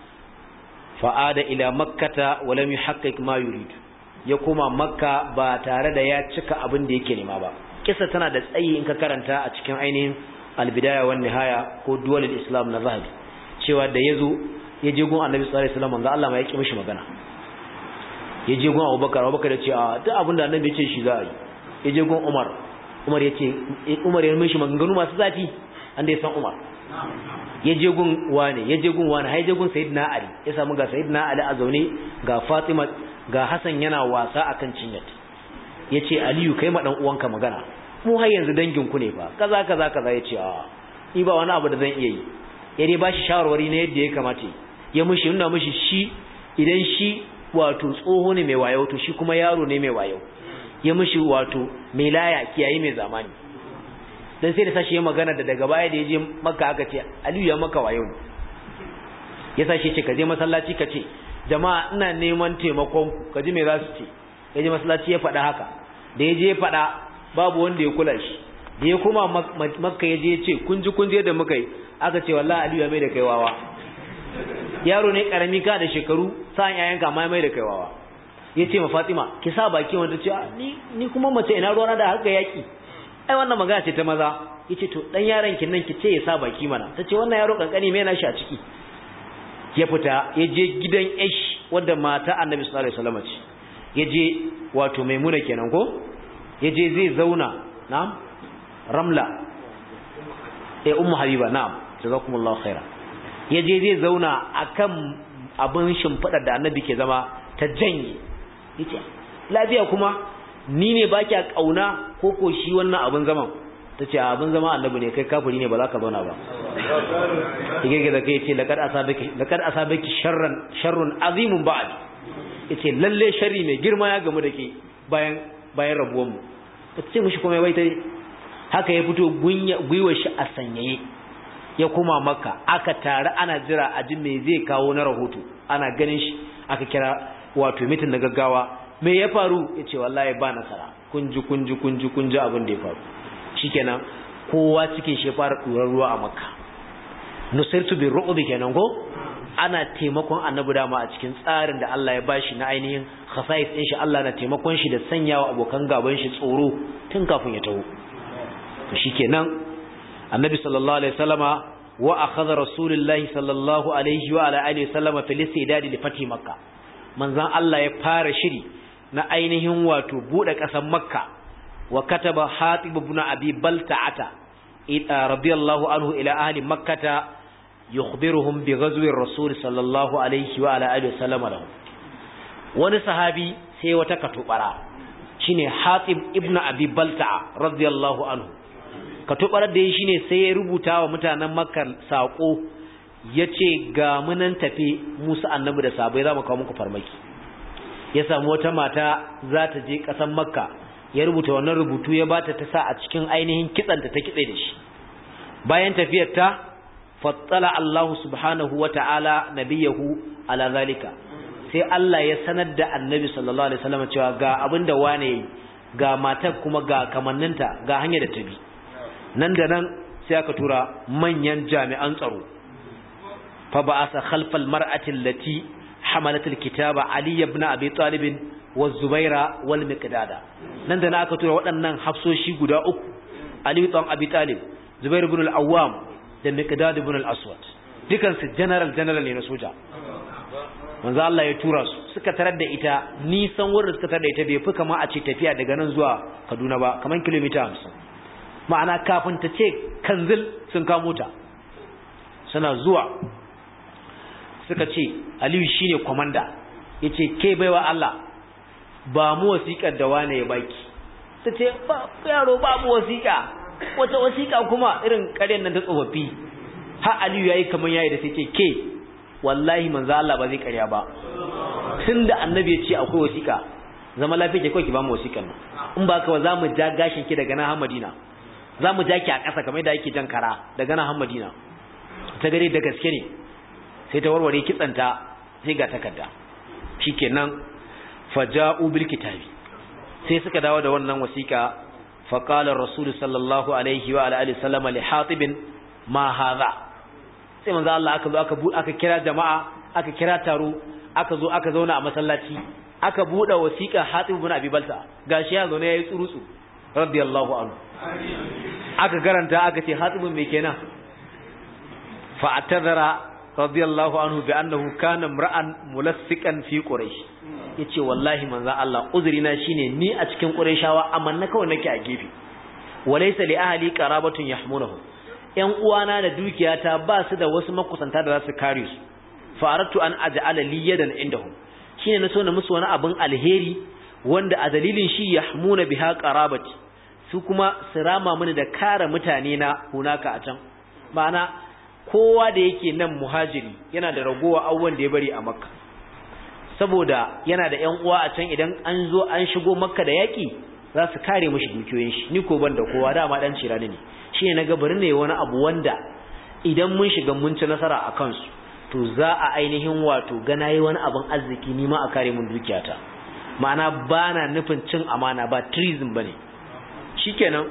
fa'ada ila makkata wa lam yuhaqqiq ma yurid ya koma makka ba tare da ya cika abin da yake nema ba kisa tana da tsayi in ka karanta a cikin ainihin albidaya wan nihaya ko duwal islam na zahabi cewa da yazo ya je gun annabi sallallahu alaihi wasallam manzo Allah ma ya ki mishi magana ya je gun Abubakar Abubakar ya ce a duk abin da annabi ya ce shi za a yi ya je gun Umar Umar ya ce Umar ya mishi maganganu masu zafi an da ya san Umar ya je gun wane ya je gun wane har ya je gun Sayyidina Ali ya samu ga Sayyidina Ali a zaune ga Fatima ga Hassan yana wasa akan cinyat yace Aliyu kai ma dan uwanka magana mu har yanzu dangin ku ne fa kaza kaza kaza yace a ni ba wani abu da zan iya yi ya dai bashi shawarwari na yadda ya kamata ya mushi nuna mushi shi idan shi wato tsoho ne mai wayo to shi kuma yaro ne mai wayo ya mushi wato mai laya kiyaye mai zamani dan sai da sashi ya magana da daga baya da ya je makka aka ce Aliyu ya maka wayo ne ya sashi ce ka je masallaci ka ce jama'a ina neman taimakon ku ka ji me za su ce ya je masallaci ya faɗa haka da ya je ya faɗa babu wanda ya kula shi da ya koma makka ya je ya ce kun ji kun je da muka yi aka ce wallahi aliyu ya mai da kai wawa yaro ne karami ka da shekaru sa'an yayan ka mai mai da kai wawa ya ce ma fatima ki sa baki wanda ce ni ni kuma mace ina ruwana da haka yaki ai wannan magana ce ta maza ya ce to dan yaron kin nan ki ce ya sa baki mana ta ce wannan yaro kankani me yana shi a ciki ya fita ya je gidan ish wadda mata annabi sallallahu alaihi wasallam ce ya je wato maimuna kenan ko ya je zai zauna na'am ramla eh ummu habiba na'am jazakumullahu khaira ya je zai zauna akan abin shimfida da annabi ke zama ta janye yace lafiya kuma ni ne baki kauna ko ko shi wannan abin zaman tace abin zama annabi ne kai kafiri ne ba za ka zauna ba yake da kai yace laqad asabaki laqad asabaki sharran sharrun azimun ba'd yace lalle sharri mai girma ya gamu da ke bayan bayan rabuwar mu ce mishi kuma bai tai haka ya fito gwiwar shi a sanyaye ya kuma maka aka tare ana jira a ji me zai kawo na rahoto ana ganin shi aka kira wato mitin na gaggawa me ya faru yace wallahi ba nasara kunji kunji kunji kunji abin da ya faru shikenan kowa cikin shi fara durar ruwa a makka nusirtu bi ru'bi kenan ko ana taimakon annabi dama a cikin tsarin da Allah ya bashi na ainihin khasais din shi Allah na taimakon shi da sanyawa abokan gaban shi tsoro tun kafin ya taho to shikenan annabi sallallahu alaihi wasallama wa akhadha rasulullahi sallallahu alaihi wa ala alihi wasallama fil istidad li fati makka manzon Allah ya fara shiri na ainihin wato bude kasar makka wa kataba hatib ibn abi balta'ata radiyallahu anhu ila ahli makkata yukhbiruhum bi ghazwi ar-rasul sallallahu alaihi wa ala alihi wasallam lahu wani sahabi sai wata katubara shine Hatib ibn Abi Balta'a radiyallahu anhu katubarar da yi shine sai ya rubuta wa mutanen Makka sako yace ga munan tafi Musa annabi da sabai zamu kawo muku farmaki ya samu wata mata za ta je kasan Makka ya rubuta wannan rubutu ya bata ta sa a cikin ainihin kitsanta ta kitse da shi bayan tafiyar ta fattala Allah subhanahu wa ta'ala nabiyahu ala zalika sai Allah ya sanar da annabi sallallahu alaihi wasallam cewa ga abinda wane yi ga matar kuma ga kamanninta ga hanyar da ta bi nan da nan sai aka tura manyan jami'an tsaro fa ba'asa khalfal mar'ati allati hamalat alkitaba ali ibn abi talib wa zubaira wal miqdada nan da nan aka tura waɗannan hafsoshi guda uku ali ibn abi talib zubair ibn al-awwam da miqdad ibn al-aswad dukan su general general ne na soja manzo Allah ya tura su suka tarar da ita nisan wurin suka tarar da ita bai fi kama a ce tafiya daga nan zuwa Kaduna ba kaman kilomita 50 ma'ana kafin ta ce kanzil sun kamo ta suna zuwa suka ce Aliyu shine komanda yace ke baiwa Allah ba mu wasiƙar da wane ya baki tace ba yaro ba mu wasiƙa wata wasiƙa kuma irin ƙaryan nan ta tsofaffi ha Aliyu yayi kaman yayi da sai ce ke wallahi manzo Allah ba zai ƙarya ba tunda annabi ya ce akwai wasiƙa zama lafiya ke kawai ki ba mu wasiƙan nan in ba ka ba za mu ja gashin ki daga nan Madina za mu ja ki a ƙasa kamar yadda ake jan kara daga nan Madina ta gare da gaske ne sai ta warware kitsanta sai ga takarda shikenan faja'u bil kitabi sai suka dawo da wannan wasiƙa فقال الرسول صلى الله عليه وعلى اله وسلم لحاطب ما هذا sai manzo Allah aka zo aka bu aka kira jama'a aka kira taro aka zo aka zauna a masallaci aka bude wasiqa Hatib ibn Abi Balta gashi ya zo ne yayi tsurutsu radiyallahu anhu aka garanta aka ce Hatib me kenan fa atadara radiyallahu anhu bi annahu kana imra'an mulassikan fi quraish yace wallahi manzo Allah uzurina shine ni a cikin qurayshawa amma na kawai nake a gefe walaysa li ahli qarabatun yahmunahu ‘yan uwana da dukiyata ba su da wasu makusanta da za su kare su, faratu an aja'ala liyadan indahum shi ne na so na musu wani abin alheri wanda a dalilin shi ya hamuna biha qarabati su kuma su rama mini da kare mutane na hunaka a can ma'ana kowa da yake nan muhajiri yana da ragowa abubuwan da ya bari a makka saboda yana da ‘yan uwa a can idan an zo an shigo makka da yaƙi za su kare mashi dukiyoyin shi ni ko ban da kowa dama dan cirani ne shi ne na bari ne wani abu wanda idan mun shiga mun ci nasara a kansu to za a ainihin wato gana yi wani abin arziki ni ma a kare mun dukiyata ma'ana ba na nufin cin amana ba treason ba ne shi kenan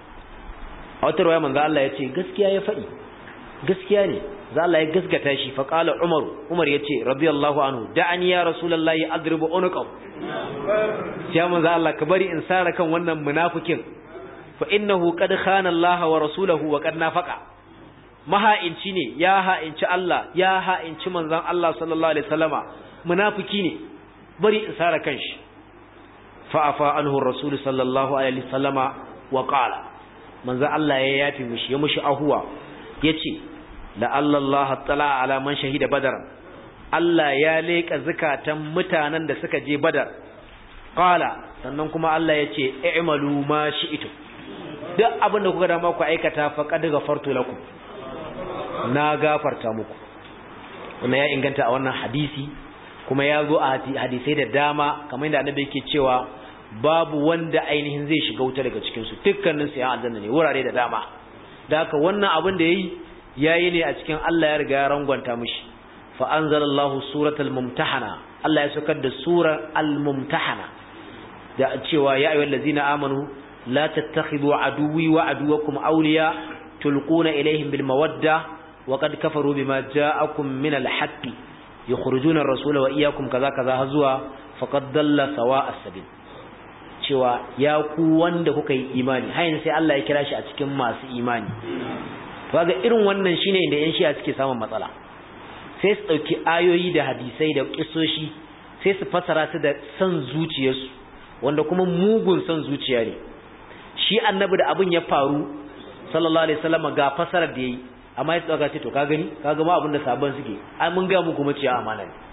a wata rawaya manzo Allah ya ce gaskiya ya faɗi gaskiya ne za Allah ya gaskata shi fa qala umaru umar ya ce radiyallahu anhu da'ani ya rasulullahi adribu unqaw ya manzo Allah ka bari in sara kan wannan munafikin fa innahu qad khana Allah wa rasulahu wa qad nafaqa maha'inci ne ya ha'inci Allah ya ha'inci manzon Allah sallallahu alaihi wasallama munafiki ne bari in sara kanshi fa afa anhu rasul sallallahu alaihi wasallama wa qala manzon Allah ya yafi mushi ya mushi ahuwa yace la Allah tala ala man shahida badar Allah ya leka zakatan mutanen da suka je badar qala sannan kuma Allah yace i'malu ma shi'tum duk abin da kuka dama ku aikata faqad ghafartu lakum na gafarta muku wannan ya inganta a wannan hadisi kuma ya zo a hadisai da dama kamar yadda annabi yake cewa babu wanda ainihin zai shiga wuta daga cikin su dukkanin su ya aljanna ne wurare da dama da haka wannan abin da yayi yayi ne a cikin Allah ya riga ya rangwanta mishi fa anzalallahu suratal mumtahana Allah ya saukar da surar al-mumtahana da cewa ya ayyuhallazina amanu لا تتخذوا عدوي وعدوكم أولياء تلقون إليهم بالمودة وقد كفروا بما جاءكم من الحق يخرجون الرسول وإياكم كذا كذا هزوا فقد ضل سواء السبيل cewa ya ku wanda kuka yi imani hayin sai Allah ya kira shi a cikin masu imani kaga irin wannan shine inda yan shi'a suke samun matsala sai su dauki ayoyi da hadisai da kissoshi sai su fasara su da san zuciyarsu wanda kuma mugun san zuciya ne shi annabi da abin ya faru sallallahu alaihi wasallam ga fasarar da yayi amma ya tsaka ce to ka gani ka ga ma abin da sabon suke ai mun ga muku mace amana ne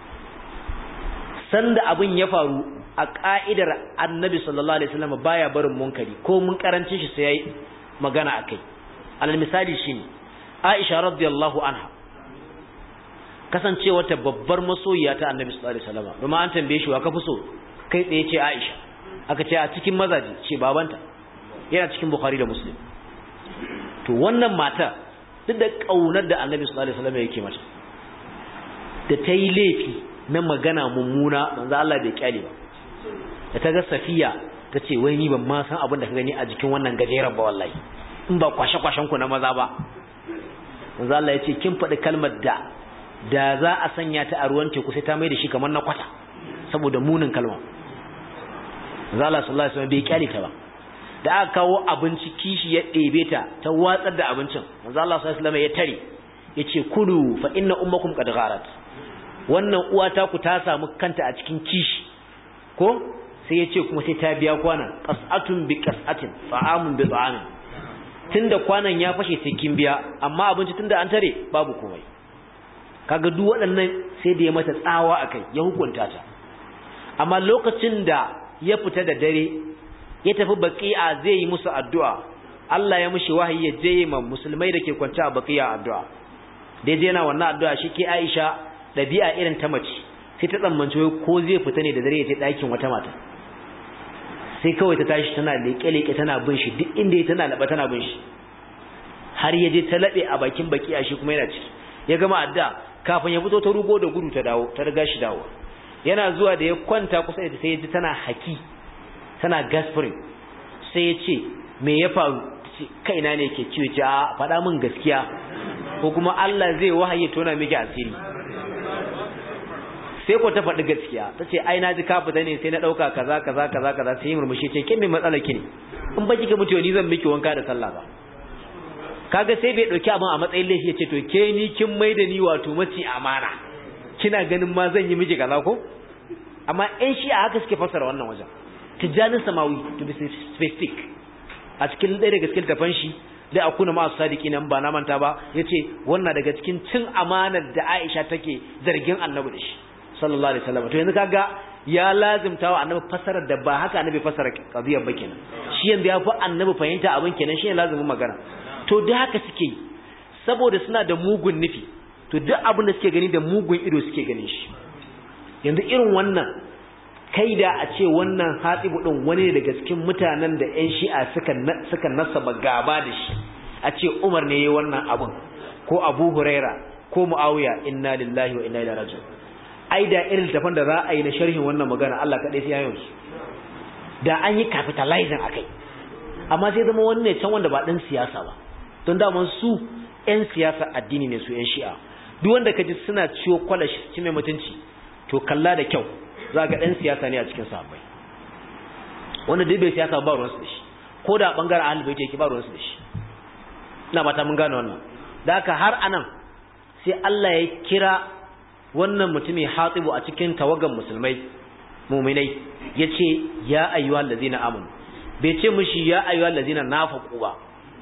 san da abin ya faru a ka'idar annabi sallallahu alaihi wasallam baya barin munkari ko mun karancin shi sai yayi magana akai alal misali shine Aisha radiyallahu anha kasancewa ta babbar masoyiya ta annabi sallallahu alaihi wasallam kuma an tambaye shi wa ka fi so kai tsaye ce Aisha aka ce a cikin mazaji ce babanta yana cikin Bukhari da Muslim to wannan mata duk da kaunar da annabi sallallahu alaihi wasallam yake mata da ta yi laifi na magana mummuna manzo Allah bai kyale ba da ta ga safiya ta ce wai ni ban ma san abin da ka gani a jikin wannan gajeren ba wallahi in ba kwashe-kwashen ku na maza ba manzo Allah ya ce kin faɗi kalmar da da za a sanya ta a ruwan teku sai ta mai da shi kamar na kwata saboda munin kalmar manzo Allah sallallahu alaihi wasallam bai kyale ta ba da aka kawo abinci kishi ya ɗebe ta ta watsar da abincin manzo Allah sallallahu alaihi wasallam ya tare yace kulu fa inna ummakum qad gharat wannan uwa ta ku ta samu kanta a cikin kishi ko sai yace kuma sai ta biya kwanan qas'atun bi qas'atin fa'amun bi ta'amin tunda kwanan ya fashe sai kin biya amma abinci tunda an tare babu komai kaga duk waɗannan sai da ya mata tsawa akai ya hukunta ta amma lokacin da ya fita da dare ya tafi baqi'a zai yi musu addu'a Allah ya mishi wahayi ya je ma musulmai da ke kwance a baqi'a addu'a dai je yana wannan addu'a shi ke Aisha dabi'a irin ta mace sai ta tsammanci wai ko zai fita ne da dare ya je ɗakin wata mata sai kawai ta tashi tana leƙe-leƙe tana bin shi duk inda ya tana laɓa tana bin shi har ya je ta laɓe a bakin baqi'a shi kuma yana ciki ya gama addu'a kafin ya fito ta rugo da gudu ta dawo ta riga shi dawo yana zuwa da ya kwanta kusa da sai ya ji tana haki tana gasprin sai ya ce me ya faru kaina ne ke ciwo ce a faɗa min gaskiya ko kuma Allah zai wahayi tona miki asiri sai ko ta faɗi gaskiya ta ce ai na ji ka fita ne sai na ɗauka kaza kaza kaza kaza sai murmushi ce kin me matsala ki ne in ba kika mutu ni zan miki wanka da sallah ba kaga sai bai ɗauki abin a matsayin laifi ya ce to ke ni kin mai da ni wato mace amana kina ganin ma zan yi miki kaza ko amma ƴan shi a haka suke fassara wannan wajen tijjanin samawi to be specific a cikin ɗaya daga cikin tafan shi da akuna masu sadiki nan ba na manta ba yace wannan daga cikin cin amanar da Aisha take zargin Annabi da shi sallallahu alaihi wasallam to yanzu kaga ya lazimta wa Annabi fasarar da ba haka Annabi fasara qadiyar ba kenan shi yanzu ya fi Annabi fahimta abin kenan shi ne lazimin magana to da haka suke yi saboda suna da mugun nufi to duk abin da suke gani da mugun ido suke ganin shi yanzu irin wannan kai da a ce wannan hatibu din wani daga cikin mutanen da ƴan shi'a suka suka nasaba gaba da shi a ce Umar ne yayin wannan abun ko Abu Huraira ko Muawiya inna lillahi wa inna ilaihi raji'un ai da irin tafan da za a yi na sharhin wannan magana Allah kadai sai yayin su da an yi capitalizing akai amma sai zama wani ne can wanda ba dan siyasa ba don da su ƴan siyasa addini ne su ƴan shi'a duk wanda kaji suna ciwo kwalashi ci mai mutunci to kalla da kyau za ga ɗan siyasa ne a cikin sahabbai wanda duk bai siyasa ba ruwansu da shi ko da ɓangaren ahal bai yake ba ruwansu da shi ina ba ta mun gane wannan da haka har anan sai Allah ya kira wannan mutumin hatibu a cikin tawagan musulmai muminai ya ce ya ayyuha allazina amanu bai ce mushi ya ayyuha allazina nafaqu ba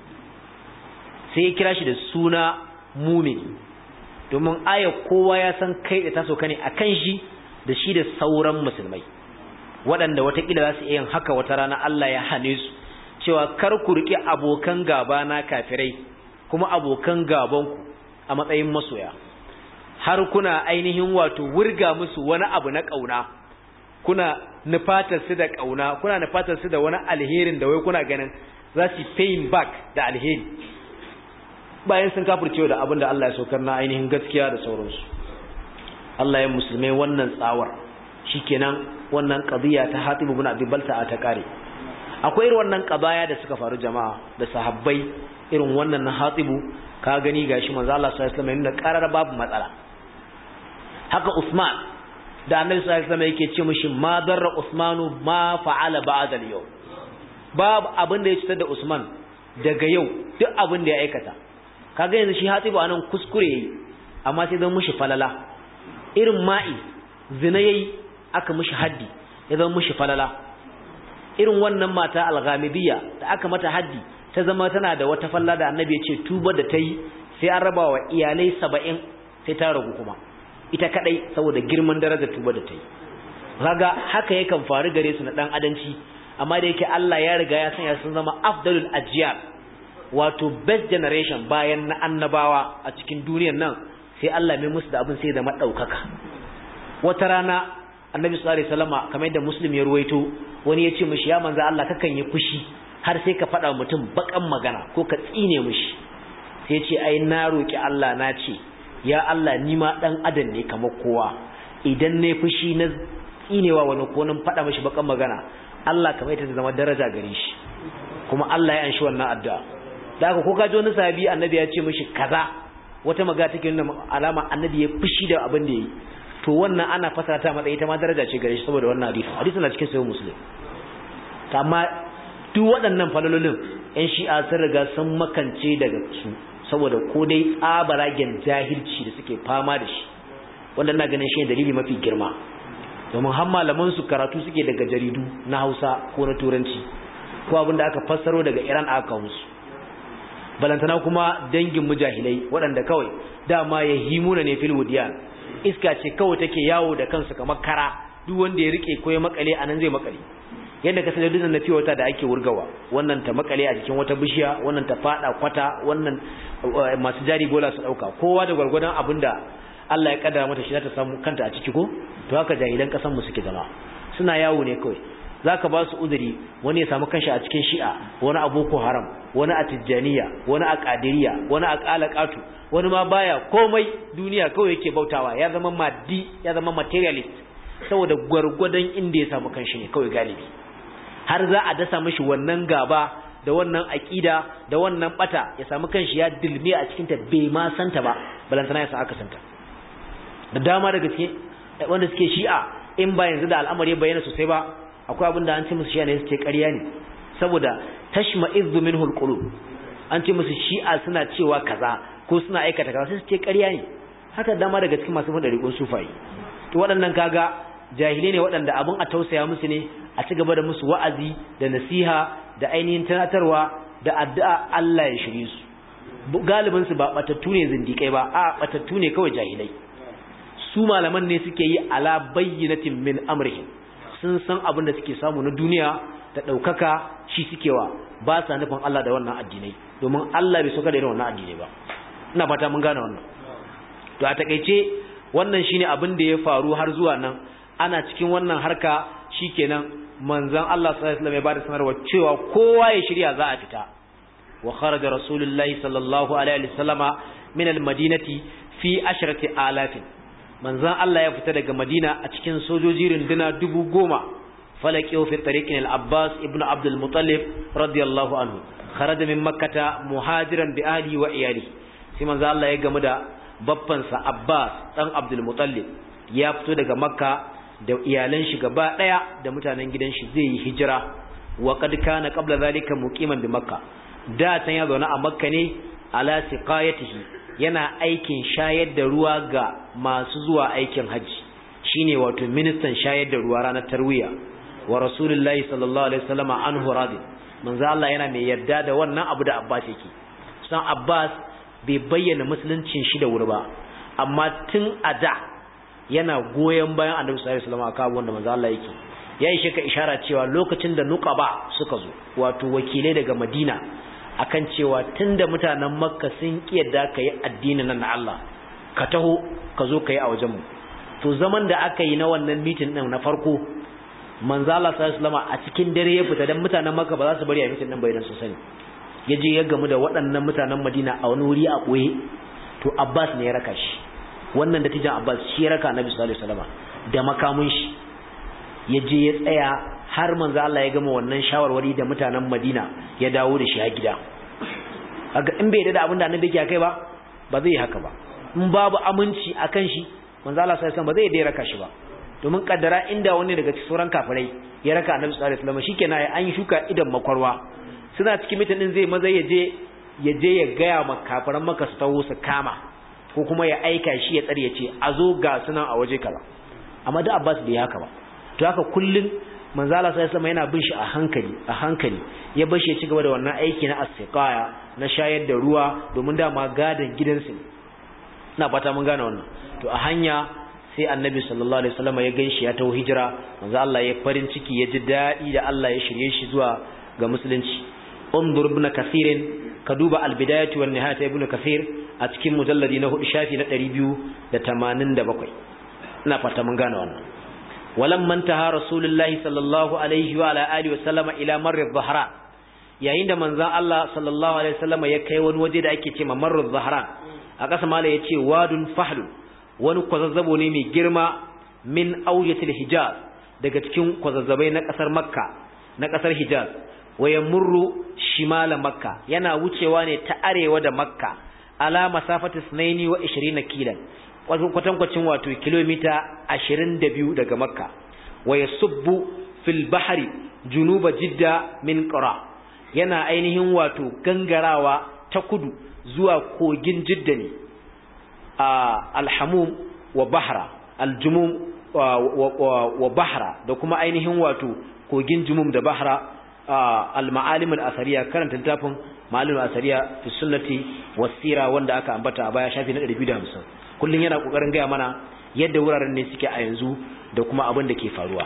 sai ya kira shi da suna mumini domin aya kowa ya san kai da taso kane akan shi da shi da sauran musulmai waɗanda watakila za su iya yin haka wata rana Allah ya hane su cewa kar ku riƙe abokan gaba na kafirai kuma abokan gabanku a matsayin masoya har kuna ainihin wato wurga musu wani abu na ƙauna kuna nufatar su da ƙauna kuna nufatar su da wani alherin da wai kuna ganin za su paying back da alheri bayan sun kafircewa da abin da Allah ya saukar na ainihin gaskiya da sauransu Allah ya musulmai wannan tsawar shikenan wannan qadiya ta Hatib ibn Abi Balta ta kare akwai irin wannan qadaya da suka faru jama'a da sahabbai irin wannan na Hatib ka gani gashi manzo Allah sallallahu alaihi wasallam yana karar babu matsala haka Usman da Annabi sallallahu alaihi wasallam yake ce mishi ma darra Usmanu ma fa'ala ba'da al-yawm babu abin da ya cutar da Usman daga yau duk abin da ya aikata kaga yanzu shi Hatib anan kuskure yayi amma sai zan mishi falala irin ma'i zina yayi aka mishi haddi ya zama mishi falala irin wannan mata al-ghamidiyya da aka mata haddi ta zama tana da wata falla da annabi ya ce tuba da tayi sai an raba wa iyalai 70 sai ta ragu kuma ita kadai saboda girman darajar tuba da tayi kaga haka yakan faru gare su na dan adanci amma da yake Allah ya riga ya sanya sun zama afdalul ajyal wato best generation bayan na annabawa a cikin duniyar nan sai Allah mai musu da abin sai da madaukaka wata rana annabi sallallahu alaihi wasallama kamar yadda muslim ya ruwaito wani ya ce mishi ya manzo Allah kakan yi fushi har sai ka faɗa mutum bakan magana ko ka tsine mishi sai ce ai na roki Allah na ce ya Allah ni ma dan adam ne kamar kowa idan ne fushi na tsinewa wani ko nan faɗa mishi bakan magana Allah kamar ita ta zama daraja gare shi kuma Allah ya anshi wannan addu'a da haka ko ka ji wani sahabi annabi ya ce mishi kaza wata maga take nuna alama annabi ya fushi da abin da yi to wannan ana fasara ta matsayi ta ma daraja ce gare shi saboda wannan hadisi hadisi na cikin sahih muslim amma duk waɗannan falalolin ƴan shi'a sun riga sun makance daga su saboda ko dai tsabaragen jahilci da suke fama da shi wanda na ganin shi dalili mafi girma domin har malaman su karatu suke daga jaridu na Hausa ko na Turanci ko abin da aka fassaro daga Iran aka kawo su balantana kuma dangin mujahilai waɗanda kawai dama ya himuna ne fil wudiyan iska ce kawai take yawo da kansu kamar kara duk wanda ya rike ko ya makale anan zai makale yadda ka sanar na fiye wata da ake wurgawa wannan ta makale a jikin wata bishiya wannan ta fada kwata wannan masu jari bola su dauka kowa da gwargwadon abin da Allah ya kaddara mata shi za ta samu kanta a ciki ko to haka jahilan kasan mu suke zama suna yawo ne kawai zaka ba su uzuri wani ya samu kanshi a cikin shi'a wani a boko haram wani a tijjaniya wani a qadiriya wani a qalaqatu wani ma baya komai duniya kawai yake bautawa ya zama maddi ya zama materialist saboda gwargwadon inda ya samu kanshi ne kawai galibi har za a dasa mishi wannan gaba da wannan aƙida da wannan bata ya samu kanshi ya dilme a cikinta bai ma santa ba balantana ya sa aka santa da dama daga cikin wanda suke shi'a in ba yanzu da al'amari bayyana sosai ba akwai abin da an ce musu shi'a ne suke ƙarya ne saboda tashma izzu minhu alqulub an ce musu shi'a suna cewa kaza ko suna aikata kaza sai suke ƙarya ne haka dama daga cikin masu fada riƙon sufai to waɗannan kaga jahilai ne waɗanda abin a tausaya musu ne a ci gaba da musu wa'azi da nasiha da ainihin tunatarwa da addu'a Allah ya shirye su galibin su ba batattu ne zindikai ba a batattu ne kawai jahilai su malaman ne suke yi ala bayyinatin min amrihim sun san abin da suke samu na duniya da ɗaukaka shi suke wa ba sa nufin Allah da wannan addinai domin Allah bai soka da irin wannan addinai ba ina fata mun gane wannan to a takeice wannan shine abin da ya faru har zuwa nan ana cikin wannan harka shikenan manzon Allah sallallahu alaihi wasallam ya bada sanarwa cewa kowa ya shirya za a fita wa kharaja rasulullahi sallallahu alaihi wasallama min almadinati fi ashrati alafin manzon Allah ya fita daga Madina a cikin sojoji runduna dubu goma falaqiyu fi tariqin al-Abbas ibn Abd al-Muttalib radiyallahu anhu kharaja min makkah muhajiran bi ahlihi wa iyalihi sai manzon Allah ya gamu da babbansa Abbas dan Abd al-Muttalib ya fito daga Makka da iyalan shi gaba daya da mutanen gidan shi zai yi hijira wa qad kana qabla zalika muqiman bi Makka da tan ya zauna a Makka ne ala siqayatihi yana aikin shayar da ruwa ga masu zuwa aikin haji shine wato ministan shayar da ruwa ranar tarwiya wa rasulullahi sallallahu alaihi wasallam anhu radi manzo Allah yana mai yarda da wannan abu da Abbas yake san Abbas bai bayyana musuluncin shi da wuri ba amma tun a da yana goyen bayan Annabi sallallahu alaihi wasallam akan wanda manzo Allah yake yayi shi ka ishara cewa lokacin da nuqaba suka zo wato wakilai daga Madina akan cewa tunda mutanen makka sun kiyarda ka yi addinin nan na Allah ka taho ka zo ka yi a wajenmu to zaman da aka yi na wannan mitin din na farko manzo Allah sallallahu alaihi a cikin dare ya fita dan mutanen makka ba za su bari a mitin din bai dan su sani ya je ya gamu da waɗannan mutanen Madina a wani wuri a ɓoye to Abbas ne ya raka shi wannan dattijan Abbas shi ya raka Annabi sallallahu alaihi wasallam da makamun shi ya je ya tsaya har manzo Allah ya gama wannan shawarwari da mutanen Madina ya dawo da shi a gida kaga in bai da abin da annabi yake kai ba ba zai haka ba in babu aminci akan shi manzo Allah sallallahu alaihi wasallam ba zai dai raka shi ba domin kaddara inda wani daga cikin sauran kafirai ya raka annabi sallallahu alaihi wasallam shikenan an yi shuka idan makwarwa suna cikin mitin din zai maza ya je ya je ya gaya ma kafiran maka su taho su kama ko kuma ya aika shi ya tsare ya ce a zo ga sunan a waje kaza amma da Abbas bai haka ba to haka kullun manzo Allah sallallahu alaihi yana bin shi a hankali a hankali ya bar shi ya ci gaba da wannan aiki na as-siqaya na shayar da ruwa domin dama gadan gidansu ne ina fata mun gane wannan to a hanya sai annabi sallallahu alaihi wasallam ya ganshi ya tawo hijira manzo Allah ya farin ciki ya ji dadi da Allah ya shirye shi zuwa ga musulunci undur ibn kathir ka duba al-bidayatu wan nihayatu ibn kathir a cikin mujalladi na 4 shafi na 287 ina fata mun gane wannan ولما انتهى رسول الله صلى الله عليه وعلى آله وسلم إلى مر الظهران yayin da manzon Allah sallallahu alaihi wasallam ya kai wani waje da ake ce mamarruz zahran a ƙasa mala yace wadun fahlun wani kwazazzabo ne mai girma min auyatil hijaz daga cikin kwazazzabai na ƙasar makka na ƙasar hijaz waya murru shimala makka yana wucewa ne ta arewa da makka ala masafati sunaini wa 20 kilan kwatankwacin wato kilomita 22 daga makka waya subbu fil bahri junuba jidda min qura yana ainihin wato gangarawa ta kudu zuwa kogin jidda ne alhamum wa bahra aljumum wa bahra da kuma ainihin wato kogin jumum da bahra al-ma'alim al-asariya karanta littafin ma'alim al-asariya fi sunnati wasira wanda aka ambata a baya shafi na 250 kullun yana kokarin gaya mana yadda wuraren ne suke a yanzu da kuma abin da ke faruwa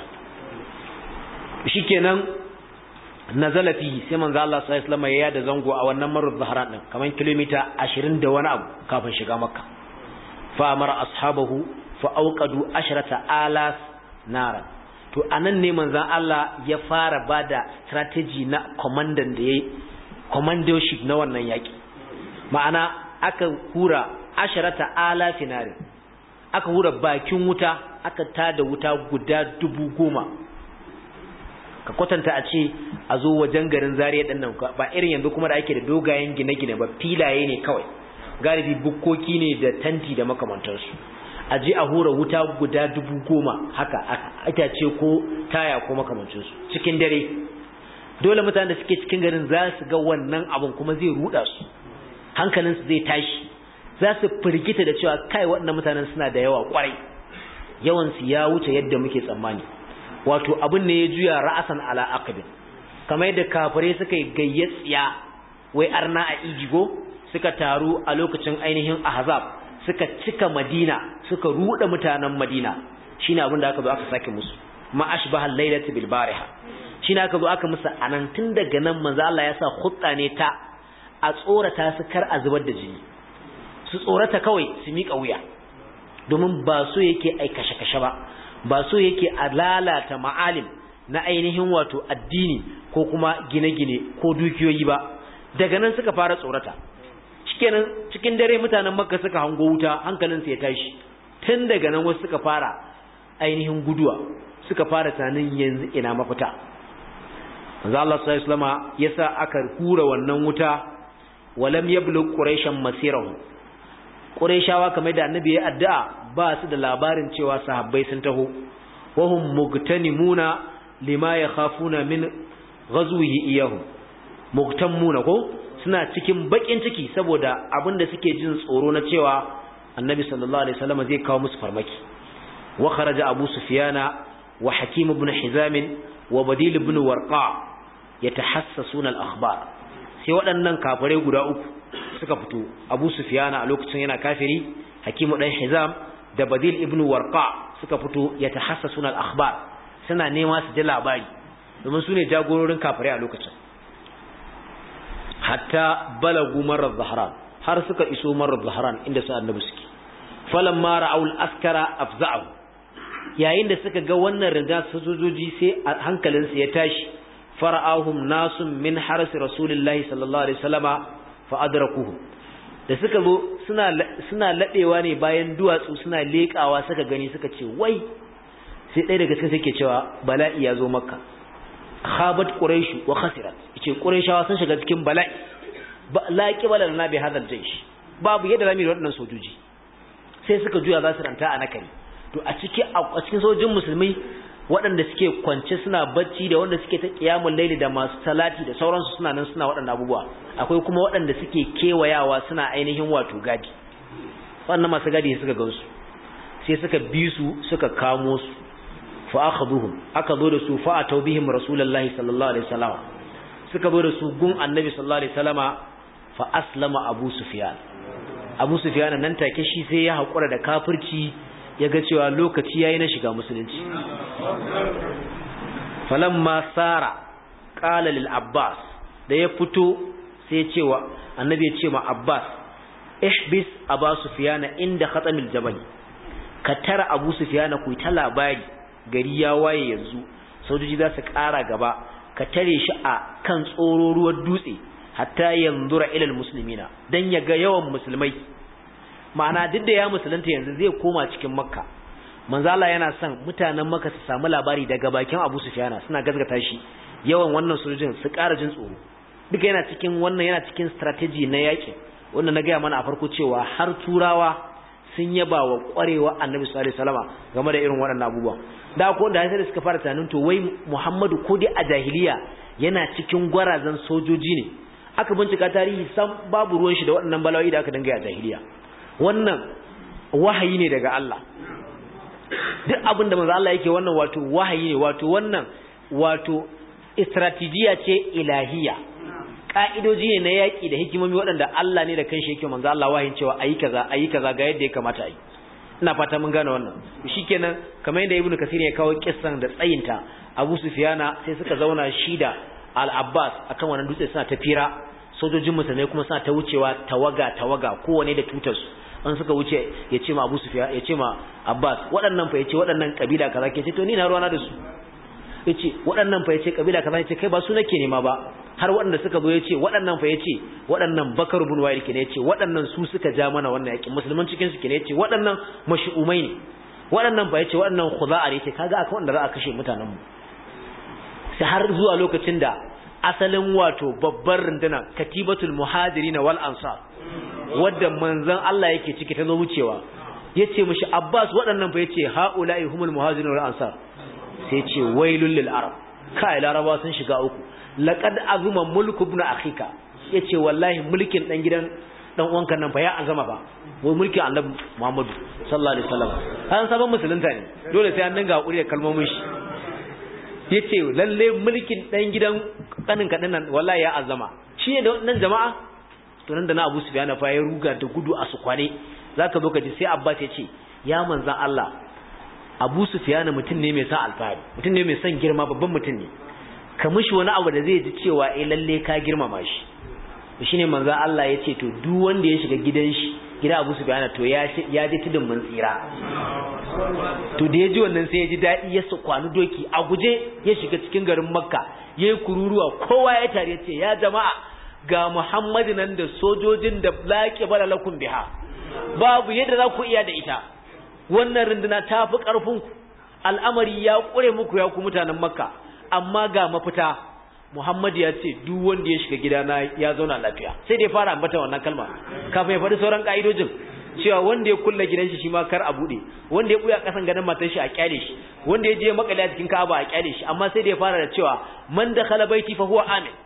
shikenan nazala fi sai manzo Allah sallallahu alaihi wasallam ya yada zango a wannan marruz zahran din kaman kilomita 20 da wani abu kafin shiga makka fa amara ashabahu fa auqadu asharata alas naran to anan ne manzon Allah ya fara bada strategy na commandant da yayi commandership na wannan yaki ma'ana aka hura asharata alaf narin aka hura bakin wuta aka tada wuta guda dubu goma ka kwatanta a ce a zo wajen garin zariya ɗin nan ba irin yanzu kuma da ake da dogayen gine-gine ba filaye ne kawai galibi bukkoki ne da tanti da makamantarsu a je a hura wuta guda dubu goma haka itace ko taya ko makamancinsu cikin dare dole mutanen da suke cikin garin za su ga wannan abun kuma zai ruda su hankalinsu zai tashi za su firgita da cewa kai waɗannan mutanen suna da yawa kwarai yawansu ya wuce yadda muke tsammani wato abin ne ya juya ra'asan ala aqbin kamar yadda kafirai suka yi gayyatsiya wai arna a ijigo suka taru a lokacin ainihin ahzab suka cika madina suka ruda mutanen madina shine abin da aka zo aka sake musu ma ashbaha al-lailati bil bariha shine aka zo aka musu anan tun daga nan manzo Allah ya sa khutta ne ta a tsorata su kar a zubar da jini su tsorata kawai su miƙa wuya domin ba so yake ai kashe-kashe ba ba so yake a lalata ma'alim na ainihin wato addini ko kuma gine-gine ko dukiyoyi ba daga nan suka fara tsorata cikin cikin dare mutanen makka suka hango wuta hankalinsu ya tashi tun daga nan wasu suka fara ainihin guduwa suka fara tunanin yanzu ina mafita manzo Allah sallallahu alaihi wasallam yasa aka hura wannan wuta walam yablugh quraishan masirahu quraishawa kamar da annabi ya addu'a ba su da labarin cewa sahabbai sun taho wahum mugtanimuna lima yakhafuna min ghazwihi iyahu mugtamuna ko suna cikin bakin ciki saboda abinda suke jin tsoro na cewa annabi sallallahu alaihi wasallam zai kawo musu farmaki wa kharaja abu sufyana wa hakim ibn hizam wa badil ibn warqa yatahassasuna al-akhbar sai waɗannan kafirai guda uku suka fito abu sufyana a lokacin yana kafiri hakim dan hizam da badil ibn warqa suka fito yatahassasuna al-akhbar suna nema su ji labari domin su ne jagororin kafirai a lokacin hatta balagu marar zahran har suka iso marar zahran inda su annabi suke falamma ra'aul askara afza'u yayin da suka ga wannan riga sojoji sai hankalinsu ya tashi fara'ahum nasun min harsi rasulillahi sallallahu alaihi wasallama fa adrakuhu da suka zo suna suna ladewa ne bayan duwatsu suna lekawa suka gani suka ce wai sai ɗaya daga cikin suke cewa bala'i ya zo makka khabat quraish wa khasirat yace quraishawa sun shiga cikin bala'i la qibala lana bi hadal jaysh babu yadda zamu yi waɗannan sojoji sai suka juya za su ranta a nakari to a cikin a cikin sojojin musulmai waɗanda suke kwance suna bacci da wanda suke ta qiyamul laili da masu salati da sauransu suna nan suna waɗannan abubuwa akwai kuma waɗanda suke kewayawa suna ainihin wato gadi wannan masu gadi suka gansu sai suka bi su suka kamo su fa akhaduhum aka zo da su fa atau bihim rasulullahi sallallahu alaihi wasallam suka zo da su gun annabi sallallahu alaihi wasallama fa aslama abu sufyan abu sufyan nan take shi sai ya hakura da kafirci ya ga cewa lokaci yayi na shiga musulunci falamma sara qala lil abbas da ya fito sai ya cewa annabi ya ce ma abbas ihbis abu sufyan inda khatamil jabal ka tara abu sufyan ku ta labari gari ya waye yanzu sojoji za su ƙara gaba ka tare shi a kan tsororuwar dutse hatta yanzura ilal muslimina dan ya ga yawan musulmai ma'ana duk da ya musulunta yanzu zai koma cikin makka manzo Allah yana son mutanen makka su samu labari daga bakin Abu Sufyan suna gazgata shi yawan wannan sojojin su ƙara jin tsoro duka yana cikin wannan yana cikin strategy na yaƙi wanda na gaya mana a farko cewa har turawa sun yaba wa ƙwarewa annabi sallallahu alaihi wasallam game da irin waɗannan abubuwa da ko da sai suka fara tunanin to wai Muhammadu ko dai a jahiliya yana cikin gwarazan sojoji ne aka bincika tarihi sam babu ruwan shi da waɗannan balawai da aka dinga a jahiliya wannan wahayi ne daga Allah duk abin da manzo Allah yake wannan wato wahayi ne wato wannan wato strategiya ce ilahiya ka'idoji ne na yaƙi da hikimomi waɗanda Allah ne da kanshi yake manzo Allah wahin cewa ayi kaza ayi kaza ga yadda ya kamata ayi ina fata mun gane wannan shikenan kamar yadda Ibn Kasir ya kawo kissan da tsayinta Abu Sufyana sai suka zauna shi da Al-Abbas akan wannan dutse suna tafira sojojin musulmai kuma suna ta wucewa tawaga tawaga kowane da tutar su an suka wuce ya ce ma Abu Sufyan ya ce ma Abbas waɗannan fa yace waɗannan kabila kaza ke ce to ni na ruwana da su yace waɗannan fa yace kabila kaza yace kai ba su nake nema ba har waɗanda suka zo yace waɗannan fa yace waɗannan Bakar ibn Wa'il kene yace waɗannan su suka ja mana wannan yakin musulman cikin su kene yace waɗannan mashu'umai ne waɗannan fa yace waɗannan khuza'a ne yace kaga akan wanda za a kashe mutanen mu sai har zuwa lokacin da asalin wato babbar runduna katibatul muhajirin wal ansar wadda manzon Allah yake ciki ta zo wucewa yace mishi Abbas waɗannan fa yace haula'i humul muhajirin wal ansar sai yace wailul lil arab kai laraba sun shiga uku laqad azuma mulku ibn akhika yace wallahi mulkin dan gidan dan uwanka nan fa ya azama ba wai mulkin annabi Muhammadu sallallahu alaihi wasallam an sabon musulunta ne dole sai an dinga hakuri da kalmomin shi yace lalle mulkin dan gidan kanin kadin nan wallahi ya azama shi ne da nan jama'a to nan da na Abu Sufyan fa ya ruga da gudu a su kwane zaka zo ka ji sai Abbas ya ce ya manzan Allah Abu Sufyan mutum ne mai son alfahari mutum ne mai son girma babban mutum ne ka mishi wani abu da zai ji cewa eh lalle ka girmama shi shine manzan Allah ya ce to duk wanda ya shiga gidan shi gida Abu Sufyan to ya ya ji tudun mun tsira to da ya ji wannan sai ya ji daɗi ya su kwanu doki a guje ya shiga cikin garin Makka ya yi kururuwa kowa ya tare ya ce ya jama'a ga Muhammadu nan da sojojin da laƙi bala lakum biha babu yadda za ku iya da ita wannan runduna ta fi ƙarfinku al'amari ya ƙure muku ya ku mutanen makka amma ga mafita Muhammadu ya ce duk wanda ya shiga gidana ya zauna lafiya sai dai fara ambata wannan kalma kafin ya faɗi sauran ƙa'idojin cewa wanda ya kulla gidan shi shi ma kar a buɗe wanda ya buya ƙasan ganin matar shi a kyale shi wanda ya je makale a cikin Ka'aba a kyale shi amma sai da ya fara da cewa man dakhala baiti fa huwa amin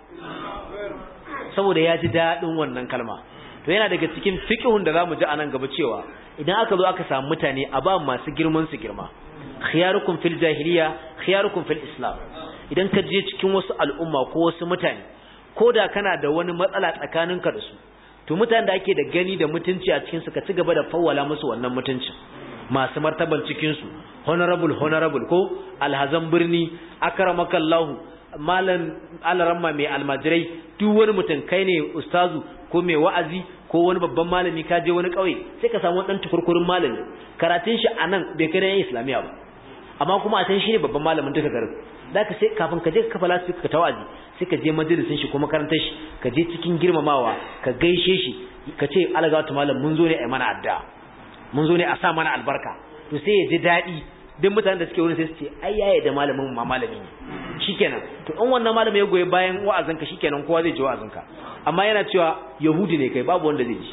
saboda ya ji daɗin wannan kalma to yana daga cikin fiqhun da zamu ji anan gaba cewa idan aka zo aka samu mutane a ba masu girman su girma khiyarukum fil jahiliya khiyarukum fil islam idan ka je cikin wasu al'umma ko wasu mutane ko da kana da wani matsala tsakaninka da su to mutanen da ake da gani da mutunci a cikin su ka ci gaba da fawwala musu wannan mutuncin masu martaban cikin su honorable honorable ko alhazan birni akramakallahu malam alaramma mai almajirai duk wani mutum kai ne ustazu ko mai wa'azi ko wani babban malami ka je wani kauye sai ka samu dan tukurkurin malami karatun shi anan bai kai na islamiya ba amma kuma a can shi ne babban malamin duka garin da ka sai kafin ka je ka kafa lasu ka tawazi sai ka je majalisin shi ko makarantar shi ka je cikin girmamawa ka gaishe shi ka ce alagatu malam mun zo ne a mana adda mun zo ne a sa mana albarka to sai ya ji daɗi duk mutanen da suke wurin sai su ce ai yaye da malamin ma malami ne shikenan to in wannan malami ya goyi bayan wa'azinka shikenan kowa zai ji wa'azinka amma yana cewa yahudi ne kai babu wanda zai ji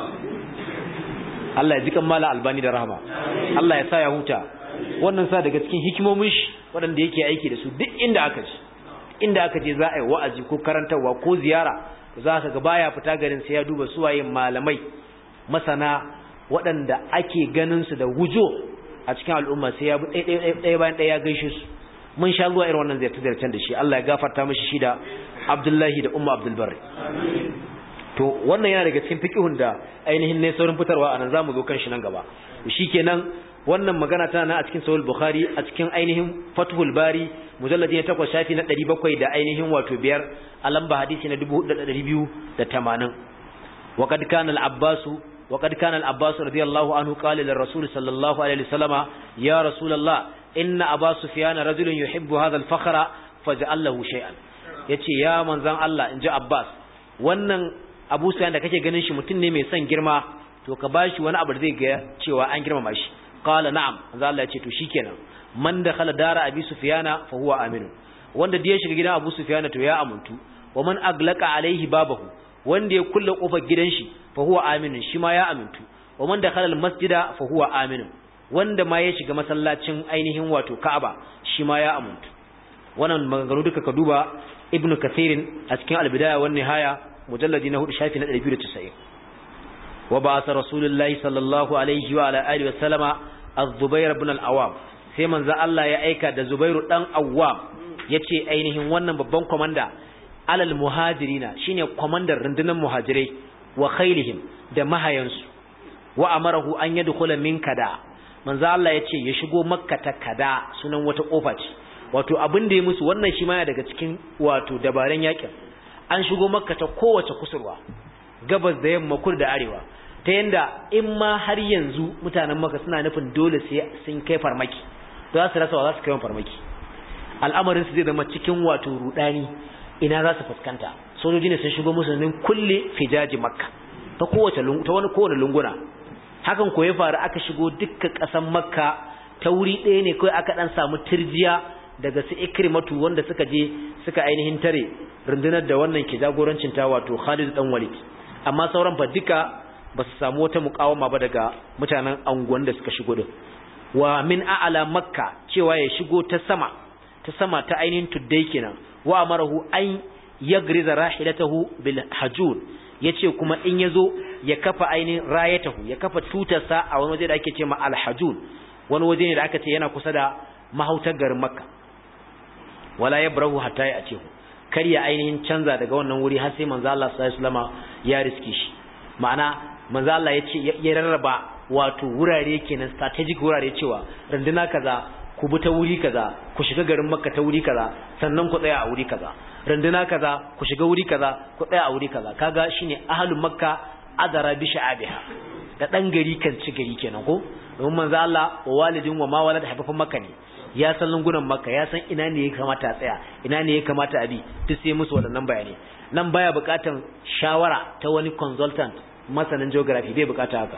Allah ya ji kan mala albani da rahama Allah ya sa ya huta wannan sa daga cikin hikimomin shi waɗanda yake aiki da su duk inda aka ji inda aka je za a yi wa'azi ko karantarwa ko ziyara za ka ga baya fita garin sai ya duba suwaye malamai masana waɗanda ake ganin su da wujo a cikin al'umma sai ya bi ɗaya bayan ɗaya ya gaishe su mun sha zuwa irin wannan ziyarce-ziyarcen da shi Allah ya gafarta mishi shi da Abdullahi da Umma Abdul Barri to wannan yana daga cikin fiqhun da ainihin ne saurin fitarwa anan zamu zo kan shi nan gaba shikenan wannan magana tana nan a cikin sahih bukhari a cikin ainihin fathul bari mujalladi na 8 shafi na 700 da ainihin wato biyar a lamba hadisi na 4280 وقد كان العباس وقد كان العباس رضي الله عنه قال للرسول صلى الله عليه وسلم يا رسول الله إن أبا سفيان رجل يحب هذا الفخر faj'allahu shay'an yace ya manzon Allah inji Abbas wannan Abu Sufyan da kake ganin shi mutum ne mai son girma to ka bashi wani abu da zai ga cewa an girmama shi qala na'am manzon Allah yace to shikenan man dakhala dara Abi Sufyana fa huwa aminu wanda da ya shiga gidan Abu Sufyana to ya amuntu wa man aglaqa alaihi babahu wanda ya kulle kofar gidan shi fa huwa aminu shi ma ya amintu wa man dakhala al-masjida fa huwa aminu wanda ma ya shiga masallacin ainihin wato Ka'aba shi ma ya amuntu wannan maganganu duka ka duba Ibn Kathirin a cikin al-Bidaya wan Nihaya mujalladi na 4 shafi na 290 wa ba'atha Rasulullahi sallallahu alaihi wa ala alihi wa sallama Az-Zubair ibn al-Awwam sai manzo Allah ya aika da Zubairu dan Awwam yace ainihin wannan babban komanda alal muhajirina shine komandar rundunar muhajirai wa khailihim da mahayansu wa amarahu an yadkhula min kada manzo Allah yace ya shigo makka ta kada sunan wata kofa ce wato abin da ya musu wannan shi ma daga cikin wato dabaran yakin an shigo makka ta kowace kusurwa gabas da yamma kudu da arewa ta yanda in ma har yanzu mutanen makka suna nufin dole sai sun kai farmaki to za su rasa wa za su kai farmaki al'amarin su zai zama cikin wato rudani ina za su fuskanta sojoji ne sun shigo musu ne kulle fijaji makka ta kowace ta wani kowane lunguna hakan ko ya faru aka shigo dukkan ƙasan makka ta wuri ɗaya ne kawai aka ɗan samu turjiya daga su ikrimatu wanda suka je suka ainihin tare rundunar da wannan ke jagorancin ta wato Khalid dan Walid amma sauran fa duka ba su samu wata muƙawama ba daga mutanen anguwan da suka shigo din wa min a'ala makka cewa ya shigo ta sama ta sama ta ainihin tuddai kenan wa amarahu an yagriza rahilatahu bil hajun yace kuma in yazo ya kafa ainihin rayatahu ya kafa tutarsa a wani waje da ake cewa al hajun wani waje ne da aka ce yana kusa da mahautar garin makka wala yabrahu hatta ya ce kar ya ainihin canza daga wannan wuri har sai manzo Allah sallallahu alaihi wasallam ya riske shi ma'ana manzo Allah yace ya rarraba wato wurare kenan strategic wurare cewa runduna kaza ku bi ta wuri kaza ku shiga garin makka ta wuri kaza sannan ku tsaya a wuri kaza runduna kaza ku shiga wuri kaza ku tsaya a wuri kaza kaga shine ahlul makka adara bi sha'abiha da dan gari kan ci gari kenan ko domin manzo Allah wa walidin wa ma walad haifafan makka ne ya san lungunan makka ya san ina ne ya kamata a tsaya ina ne ya kamata a bi duk sai musu waɗannan bayani nan baya buƙatan shawara ta wani consultant masanin geography bai buƙata haka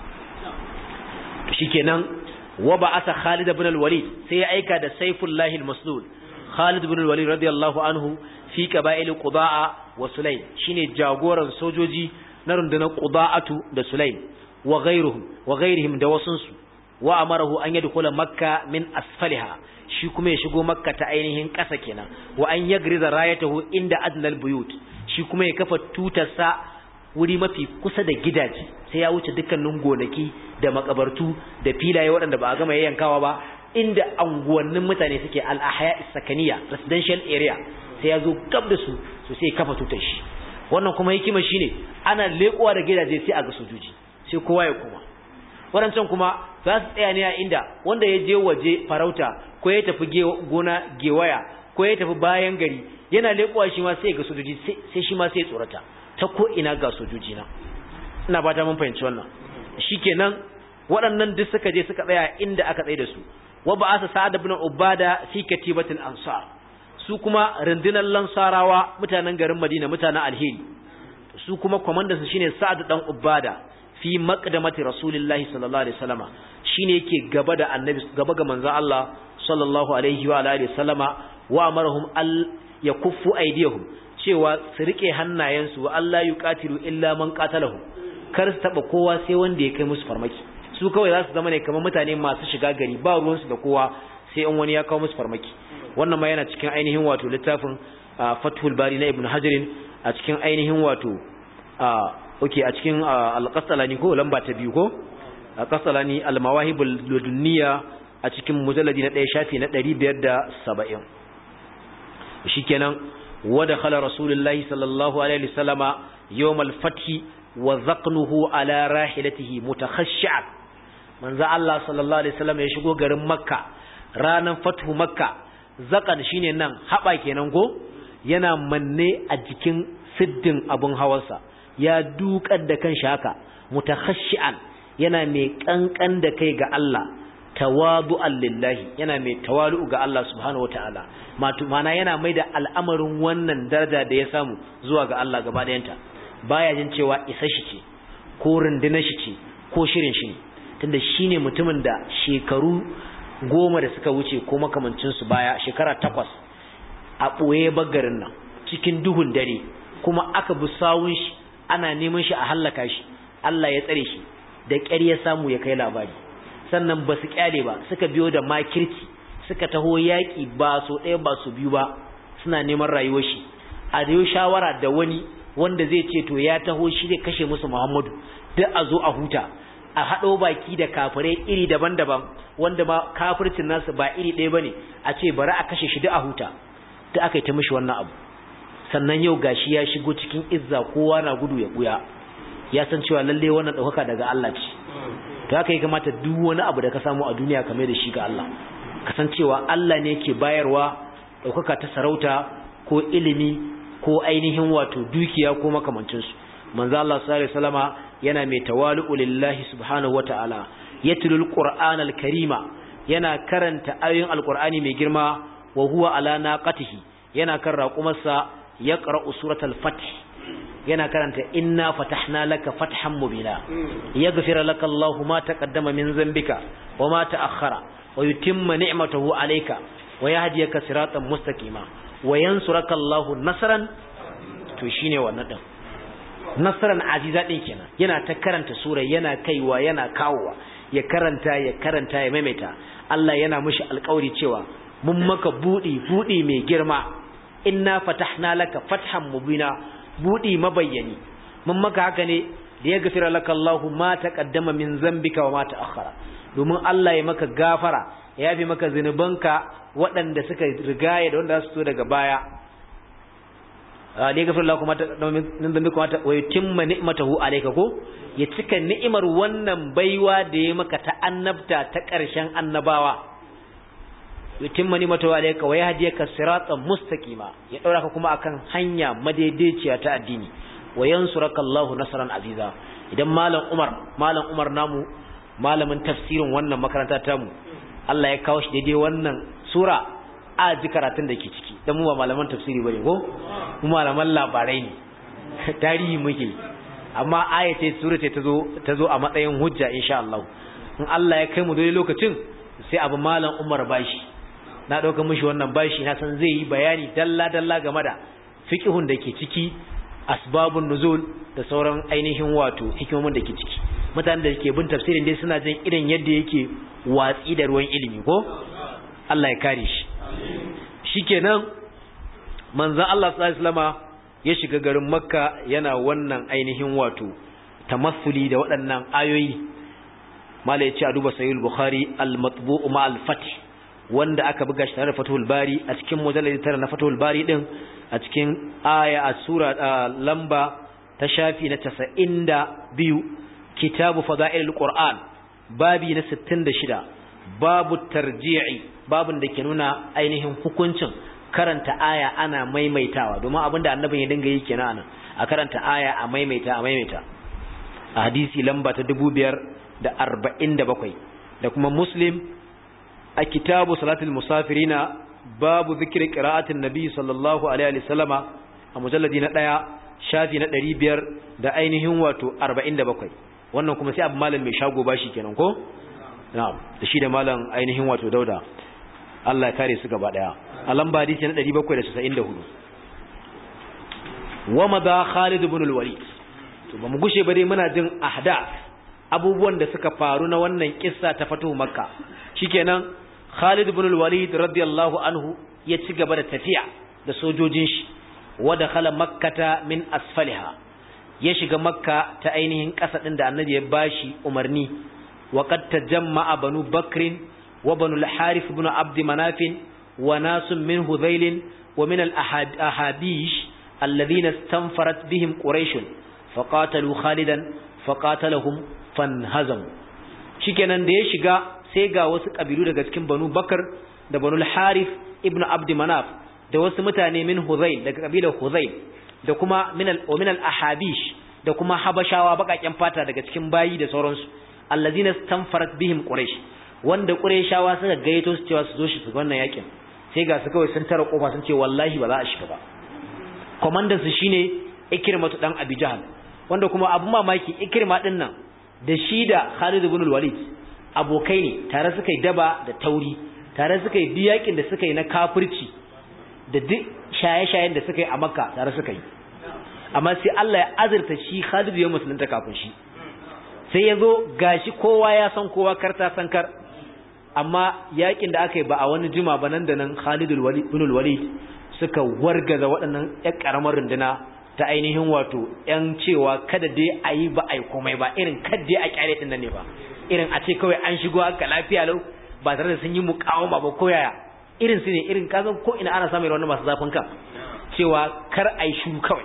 shikenan wa ba'atha Khalid ibn al-Walid sai ya aika da Saifullah al-Maslul Khalid ibn al-Walid radiyallahu anhu fi qaba'il Qudaa wa Sulaym shine jagoran sojoji na rundunar Quda'atu da Sulaym wa ghayruhum wa ghayrihim da wasunsu wa amarahu an yadkhula Makka min asfaliha shi kuma ya shigo Makka ta ainihin ƙasa kenan wa an yagriza rayatahu inda adnal buyut shi kuma ya kafa tutarsa wuri mafi kusa da gidaje sai ya wuce dukkanin gonaki da makabartu da filaye waɗanda ba a gama yayyankawa ba inda anguwannin mutane suke al-ahya sakaniya residential area sai ya zo gab da su so sai kafa tutar shi wannan kuma hikima shine ana leƙowa da gidaje sai a ga sojoji sai kowa ya koma waɗancan kuma za su tsaya ne a inda wanda ya je waje farauta ko ya tafi gona gewaya ko ya tafi bayan gari yana leƙowa shi ma sai ga sojoji sai shi ma sai tsorata ta ko ina ga sojoji na ina ba ta mun fahimci wannan shikenan waɗannan duk suka je suka tsaya inda aka tsaye da su wa ba'asa sa'ad ibn ubada fi katibatil ansar su kuma rundunar lansarawa mutanen garin madina mutanen alheri su kuma komandansu shine sa'ad dan ubada fi maqdamati rasulillahi sallallahu alaihi wasallama shine yake gaba da annabi gaba ga manzon Allah sallallahu alaihi wa alihi wasallama wa amarahum al yakuffu aydiyahum cewa su rike hannayensu wa Allah yuqatilu illa man qatalahu kar su taba kowa sai wanda ya kai musu farmaki su kawai za su zama ne kamar mutane masu shiga gari ba ruwansu da kowa sai in wani ya kawo musu farmaki wannan ma yana cikin ainihin wato littafin Fathul Bari na Ibn Hajar a cikin ainihin wato okay a cikin al-Qasalani ko lamba ta biyu ko al-Qasalani al-Mawahibul Ladunniya a cikin mujalladi na 1 shafi na 570 shikenan ودخل رسول الله صلى الله عليه وسلم يوم الفتح وذقنه على راحلته متخشعا manzo Allah sallallahu alaihi wasallam ya shigo garin Makka ranan fathu Makka zakan shine nan haba kenan go yana manne a jikin siddin abun hawansa ya dukar da kanshi haka mutakhashian yana mai kankan da kai ga Allah tawadu'an lillahi yana mai tawalu ga Allah subhanahu wataala mana yana mai da al'amarin wannan daraja da ya samu zuwa ga Allah gaba ɗayanta baya jin cewa isa shi ce ko rundunar shi ce ko shirin shi ne tunda shine mutumin da shekaru goma da suka wuce ko makamancin su baya shekara takwas a ɓoye bagarin nan cikin duhun dare kuma aka bi sawun shi ana neman shi a hallaka shi Allah ya tsare shi da ƙyar ya samu ya kai labari sannan ba su kyale ba suka biyo da makirci suka taho yaƙi ba so ɗaya ba su biyu ba suna neman rayuwar shi a da shawara da wani wanda zai ce to ya taho shi zai kashe musu Muhammadu duk a zo a huta a haɗo baki da kafirai iri daban-daban wanda ma kafircin nasu ba iri ɗaya bane a ce bari a kashe shi duk a huta duk aka yi ta mishi wannan abu sannan yau gashi ya shigo cikin izza kowa na gudu ya buya ya san cewa lalle wannan ɗaukaka daga Allah ce to haka ya kamata duk wani abu da ka samu a duniya ka mai da shi ga Allah kasancewa Allah ne ke bayarwa ɗaukaka ta sarauta ko ilimi ko ainihin wato dukiya ko makamancinsu manzo Allah sallallahu alaihi wasallama yana mai tawalu lillahi subhanahu wataala yatlul qur'ana alkarima yana karanta ayoyin alqur'ani mai girma wa huwa ala naqatihi yana kan raqumarsa yaqra'u suratul fath yana karanta inna fatahna laka fathan mubina yaghfir laka Allahu ma taqaddama min dhanbika wa ma ta'akhkhara wa yutimma ni'matahu alayka wa yahdiyaka siratan mustaqima wa yansuraka Allahu nasran to shine wannan din nasran aziza din kenan yana ta karanta sura yana kaiwa yana kawowa ya karanta ya karanta ya maimaita Allah yana mishi alƙawari cewa mun maka budi budi mai girma inna fatahna laka fathan mubina budi mabayyani mun maka haka ne da ya gafira laka Allahu ma taqaddama min zambika wa ma ta'akhkhara domin Allah ya maka gafara ya yafi maka zinubanka waɗanda suka rigaya da wanda za su so daga baya da ya gafira Allahu ma taqaddama min zambika wa yutimma ni'matahu alayka ko ya cika ni'imar wannan baiwa da ya maka ta annabta ta ƙarshen annabawa yutimma ni'matahu alayka wa yahdiyaka siratan mustaqima ya daura ka kuma akan hanya madaidaiciya ta addini wa yansuraka Allahu nasran aziza idan malam Umar malam Umar namu malamin tafsirin wannan makaranta ta mu Allah ya kawo shi daidai wannan sura a ji karatun da ke ciki dan mu ba malaman tafsiri bane ko mu malaman labarai ne tarihi muke amma aya ce sura ce tazo tazo a matsayin hujja insha Allah in Allah ya kai mu dole lokacin sai abu malam Umar bashi na ɗauka mishi wannan bashi na san zai yi bayani dalla-dalla game da fiƙihun da ke ciki asbabun nuzul da sauran ainihin wato hikimomin da ke ciki mutanen da ke bin tafsirin dai suna jin irin yadda yake watsi da ruwan ilimi ko Allah ya kare shi shikenan manzon Allah sallallahu alaihi wasallama ya shiga garin Makka yana wannan ainihin wato tamassuli da waɗannan ayoyi mala ya ce a duba sahih bukhari al-matbu'u ma al-fath wanda aka buga shi tare da Fathul Bari a cikin mujalladi tara na Fathul Bari din a cikin aya a sura lamba ta shafi na 92 kitabu fada'ilul Qur'an babi na 66 babu tarji'i babun da ke nuna ainihin hukuncin karanta aya ana maimaitawa domin abinda annabin ya dinga yi kenan a karanta aya a maimaita a maimaita a hadisi lamba ta 5047 da kuma Muslim a kitabu salatul musafirina babu zikir qira'atin nabi sallallahu alaihi wasallama a mujalladi na daya shafi na 500 da ainihin wato 47 wannan kuma sai abu malam mai shago bashi kenan ko na'am da shi da malam ainihin wato dauda Allah ya kare su gaba daya a lamba hadisi na 794 wa madha Khalid ibn al-Walid to ba mu gushe ba dai muna jin ahdath abubuwan da suka faru na wannan kissa ta fatu makka shikenan Khalid ibn al-Walid radiyallahu anhu ya ci gaba da tafiya da sojojin shi wa dakhala makkata min asfaliha ya shiga makka ta ainihin ƙasa din da annabi ya bashi umarni wa qad tajamma'a banu bakrin wa banu al-harith ibn abd manaf wa nasun min hudhail wa min al-ahabish alladhina istanfarat bihim quraish faqatalu khalidan faqatalahum fanhazamu shikenan da ya shiga sai ga wasu kabilu daga cikin banu bakar da banu harith ibn abd manaf da wasu mutane min huzail daga kabilar huzail da kuma min al min al ahabish da kuma habashawa bakaken fata daga cikin bayi da sauransu allazina stanfarat bihim quraish wanda Qurayshawa suka gayyato su cewa su zo shi su wannan yakin sai ga su kawai sun tara kofa sun ce wallahi ba za a shiga ba komandan su shine Ikrimatu dan Abi Jahl wanda kuma abu mamaki Ikrima din nan da shi da Khalid ibn al-Walid abokai ne tare suka yi daba da tauri tare suka yi biyakin da suka yi na kafirci da duk shaye-shayen da suka yi a Makka tare suka yi amma sai Allah ya azurta shi Khalid ya musulunta kafin shi sai ya zo gashi kowa ya san kowa karta san kar amma yakin da aka yi ba a wani jima ba nan da nan Khalid ibn al-Walid suka wargaza waɗannan ƴan ƙaramar runduna ta ainihin wato ƴan cewa kada dai a yi ba a yi komai ba irin kada dai a kyale din nan ne ba irin a ce kawai an shigo haka lafiya lau ba tare da sun yi muƙawama ba ko yaya irin su ne irin kasan ko ina ana samun wannan masu zafin kan cewa kar a yi shuru kawai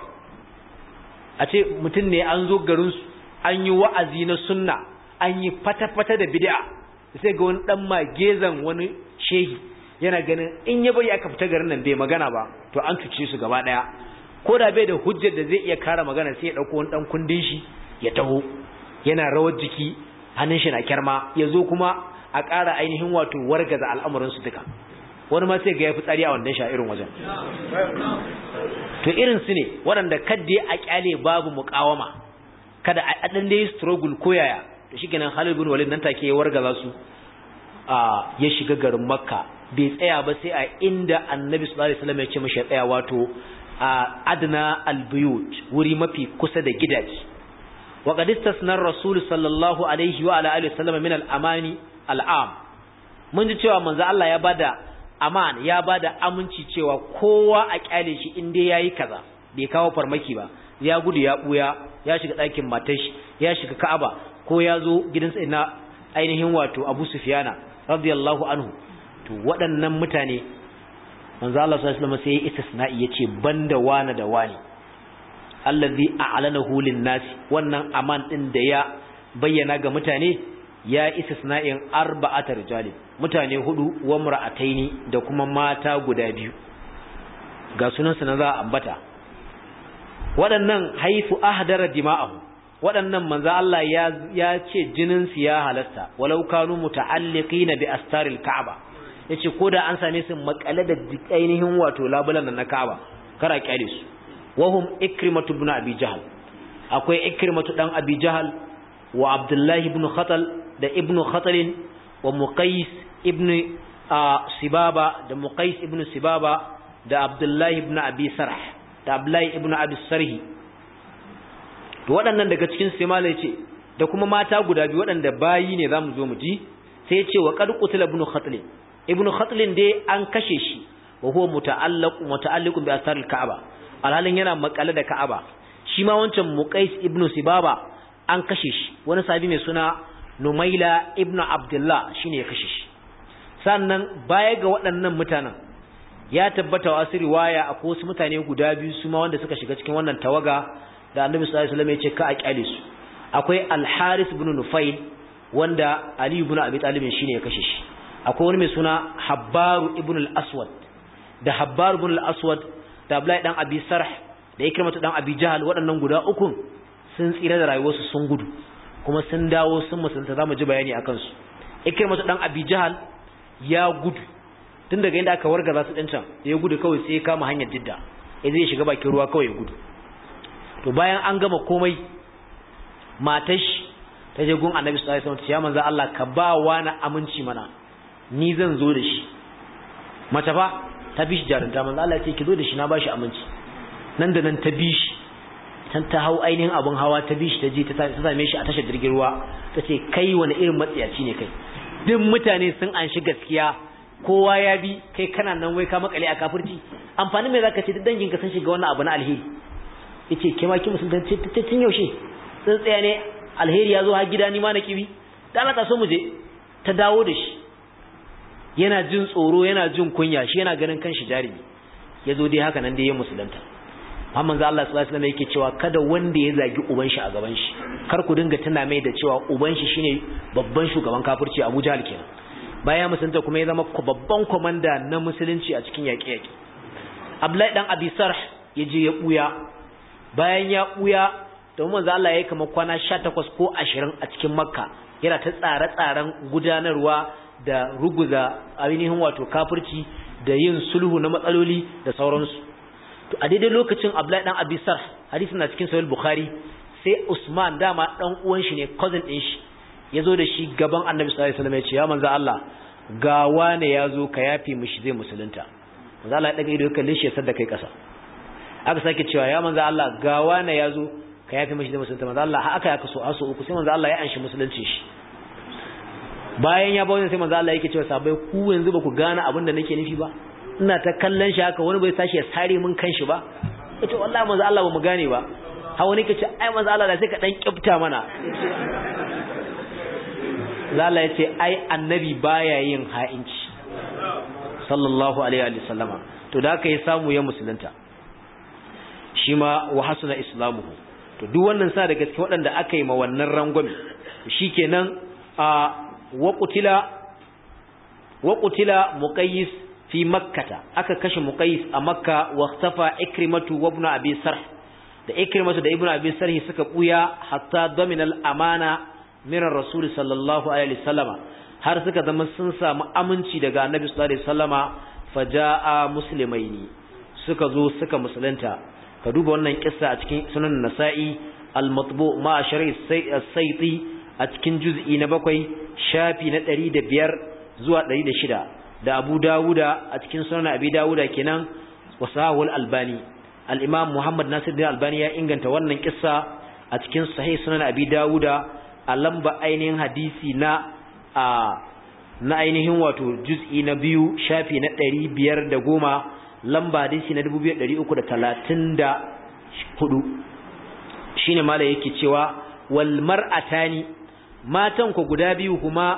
a ce mutum ne an zo garinsu an yi wa'azi na sunna an yi fata-fata da bid'a sai ga wani dan magezan wani shehi yana ganin in ya bari aka fita garin nan bai magana ba to an cuce su gaba daya ko da bai da hujjar da zai iya kara magana sai ya dauko wani dan kundin shi ya taho yana rawar jiki hannun shi na kyarma ya zo kuma a ƙara ainihin wato wargaza al'amuran su duka wani ma sai ga ya fi tsari a wannan sha irin wajen to irin su ne waɗanda kadde a kyale babu muƙawama kada a ɗan dai struggle ko yaya to shi kenan Khalid bin Walid nan take ya wargaza su a ya shiga garin Makka bai tsaya ba sai a inda Annabi sallallahu alaihi wasallam ya ce mishi tsaya wato a adna albuyut wuri mafi kusa da gidaje wa qad istasna rasul sallallahu alaihi wa ala alihi wasallam min al-amani al-am mun ji cewa manzo Allah ya bada aman ya bada aminci cewa kowa a kyale shi in dai yayi kaza bai kawo farmaki ba ya gudu ya buya ya shiga ɗakin matar shi ya shiga Ka'aba ko ya zo gidansa ina ainihin wato Abu Sufyana radiyallahu anhu to waɗannan mutane manzo Allah sallallahu alaihi wasallam sai ya istisna'i yace banda wani da wani allazi a'lanahu lin-nas wannan aman din da ya bayyana ga mutane ya istisna'in arba'atar rijali mutane hudu wa mar'ataini da kuma mata guda biyu ga sunan su na za a ambata waɗannan haifu ahdara dima'ahu waɗannan manzo Allah ya ya ce jinin su ya halasta walau kanu muta'alliqina bi astaril ka'aba yace koda an same su makale da ainihin wato labulan na Ka'aba kara kyale su wahum ikrimatu ibn abi jahl akwai ikrimatu dan abi jahl wa abdullahi ibn khatal da ibn khatal wa muqais ibn sibaba da muqais ibn sibaba da abdullahi ibn abi sarh da abdullahi ibn abi sarhi to waɗannan daga cikin su mala yace da kuma mata guda biyu waɗanda bayi ne zamu zo mu ji sai ya ce wa qad qutila ibn khatal ibn khatal dai an kashe shi wa huwa muta'allaq muta'alliqun bi asar al-ka'aba alhalin yana makale da ka'aba shi ma wancan muqais ibn sibaba an kashe shi wani sahabi mai suna numaila ibn abdullah shine ya kashe shi sannan baya ga waɗannan mutanen ya tabbata wa asiri waya akwai wasu mutane guda biyu su ma wanda suka shiga cikin wannan tawaga da annabi sallallahu alaihi wasallam ya ce ka a kyale su akwai al-haris ibn nufail wanda ali ibn abi talib shine ya kashe shi akwai wani mai suna habbaru ibn al-aswad da habbaru ibn al-aswad da abdullahi dan abi sarh da ikrimatu dan abi jahal waɗannan guda uku sun tsira da rayuwarsu sun gudu kuma sun dawo sun musulunta zamu ji bayani akan su ikrimatu dan abi jahal ya gudu tun daga inda aka wargaza su din can ya gudu kawai sai ya kama hanyar didda ya zai shiga bakin ruwa kawai ya gudu to bayan an gama komai matar shi ta je gun annabi sallallahu alaihi wasallam ya manzo Allah ka ba wa na aminci mana ni zan zo da shi mace fa ta bi shi jarunta manzo Allah ya ce ki zo da shi na bashi aminci nan da nan ta bi shi tan ta hau ainihin abun hawa ta bi shi ta je ta same shi a tashar jirgin ruwa ta ce kai wani irin matsiyaci ne kai duk mutane sun anshi gaskiya kowa ya bi kai kana nan wai ka makale a kafirci amfani mai zaka ce duk dangin ka sun shiga wannan abu na alheri yace ke ma ki musulunci ta tun yaushe sun tsaya ne alheri ya zo har gida ni ma na kibi da Allah ta so mu je ta dawo da shi yana jin tsoro yana jin kunya shi yana ganin kanshi jarumi ya zo dai haka nan dai ya musulunta Muhammad Allah sallallahu alaihi wasallam yake cewa kada wanda ya zagi uban shi a gaban shi kar ku dinga tuna mai da cewa uban shi shine babban shugaban kafirci Abu Jahl kenan bayan musulunta kuma ya zama babban komanda na musulunci a cikin yaƙe-yaƙe Abdullahi dan Abi Sarh ya je ya buya bayan ya buya da manzo Allah ya yi kamar kwana 18 ko 20 a cikin Makka yana ta tsare-tsaren gudanarwa da ruguza ainihin wato kafirci da yin sulhu na matsaloli da sauransu to a daidai lokacin Abdullahi dan Abi Sarh hadisi na cikin Sahih Bukhari sai Usman dama dan uwan shi ne cousin din shi yazo da shi gaban Annabi sallallahu alaihi wasallam ya ce ya manzo Allah ga wane yazo ka yafi mishi zai musulunta manzo Allah ya daga ido kalle shi ya sadda kai kasa aka sake cewa ya manzo Allah ga wane yazo ka yafi mishi zai musulunta manzo Allah aka ya kaso aso uku sai manzo Allah ya anshi musulunci shi bayan ya bawo sai manzo Allah yake cewa sabai ku yanzu ba ku gane abin da nake nufi ba ina ta kallon shi haka wani bai sashi ya sare min kanshi ba yace wallahi manzo Allah ba mu gane ba ha wani kace ai manzo Allah da sai ka dan kifta mana Lala ya ce ai annabi baya yin ha'inci sallallahu alaihi wa sallama to da aka yi samu ya musulunta shi ma wa hasuna islamuhu to duk wannan sa daga cikin waɗanda aka yi ma wannan rangwame shikenan a wa qutila wa qutila muqayyis fi makkata aka kashe muqayyis a makka wa ikhtafa ikrimatu wa ibn abi sarh da ikrimatu da ibn abi sarh suka buya hatta domina al-amana min rasul sallallahu alaihi wasallama har suka zama sun samu aminci daga annabi sallallahu alaihi wasallama faja'a muslimaini suka zo suka musulunta ka duba wannan kissa a cikin sunan nasa'i al-matbu ma shari as-sayti a cikin juz'i na bakwai shafi na 105 zuwa 106 da Abu Dawuda a cikin sunan Abi Dawuda kenan wasahul albani al-imam Muhammad Nasiruddin Albani ya inganta wannan kissa a cikin sahih sunan Abi Dawuda a lamba ainihin hadisi na a na ainihin wato juz'i na biyu shafi na ɗari biyar da goma lamba hadisi na dubu biyar ɗari uku da talatin da hudu shine mala yake cewa wal mar'atani matan ku guda biyu kuma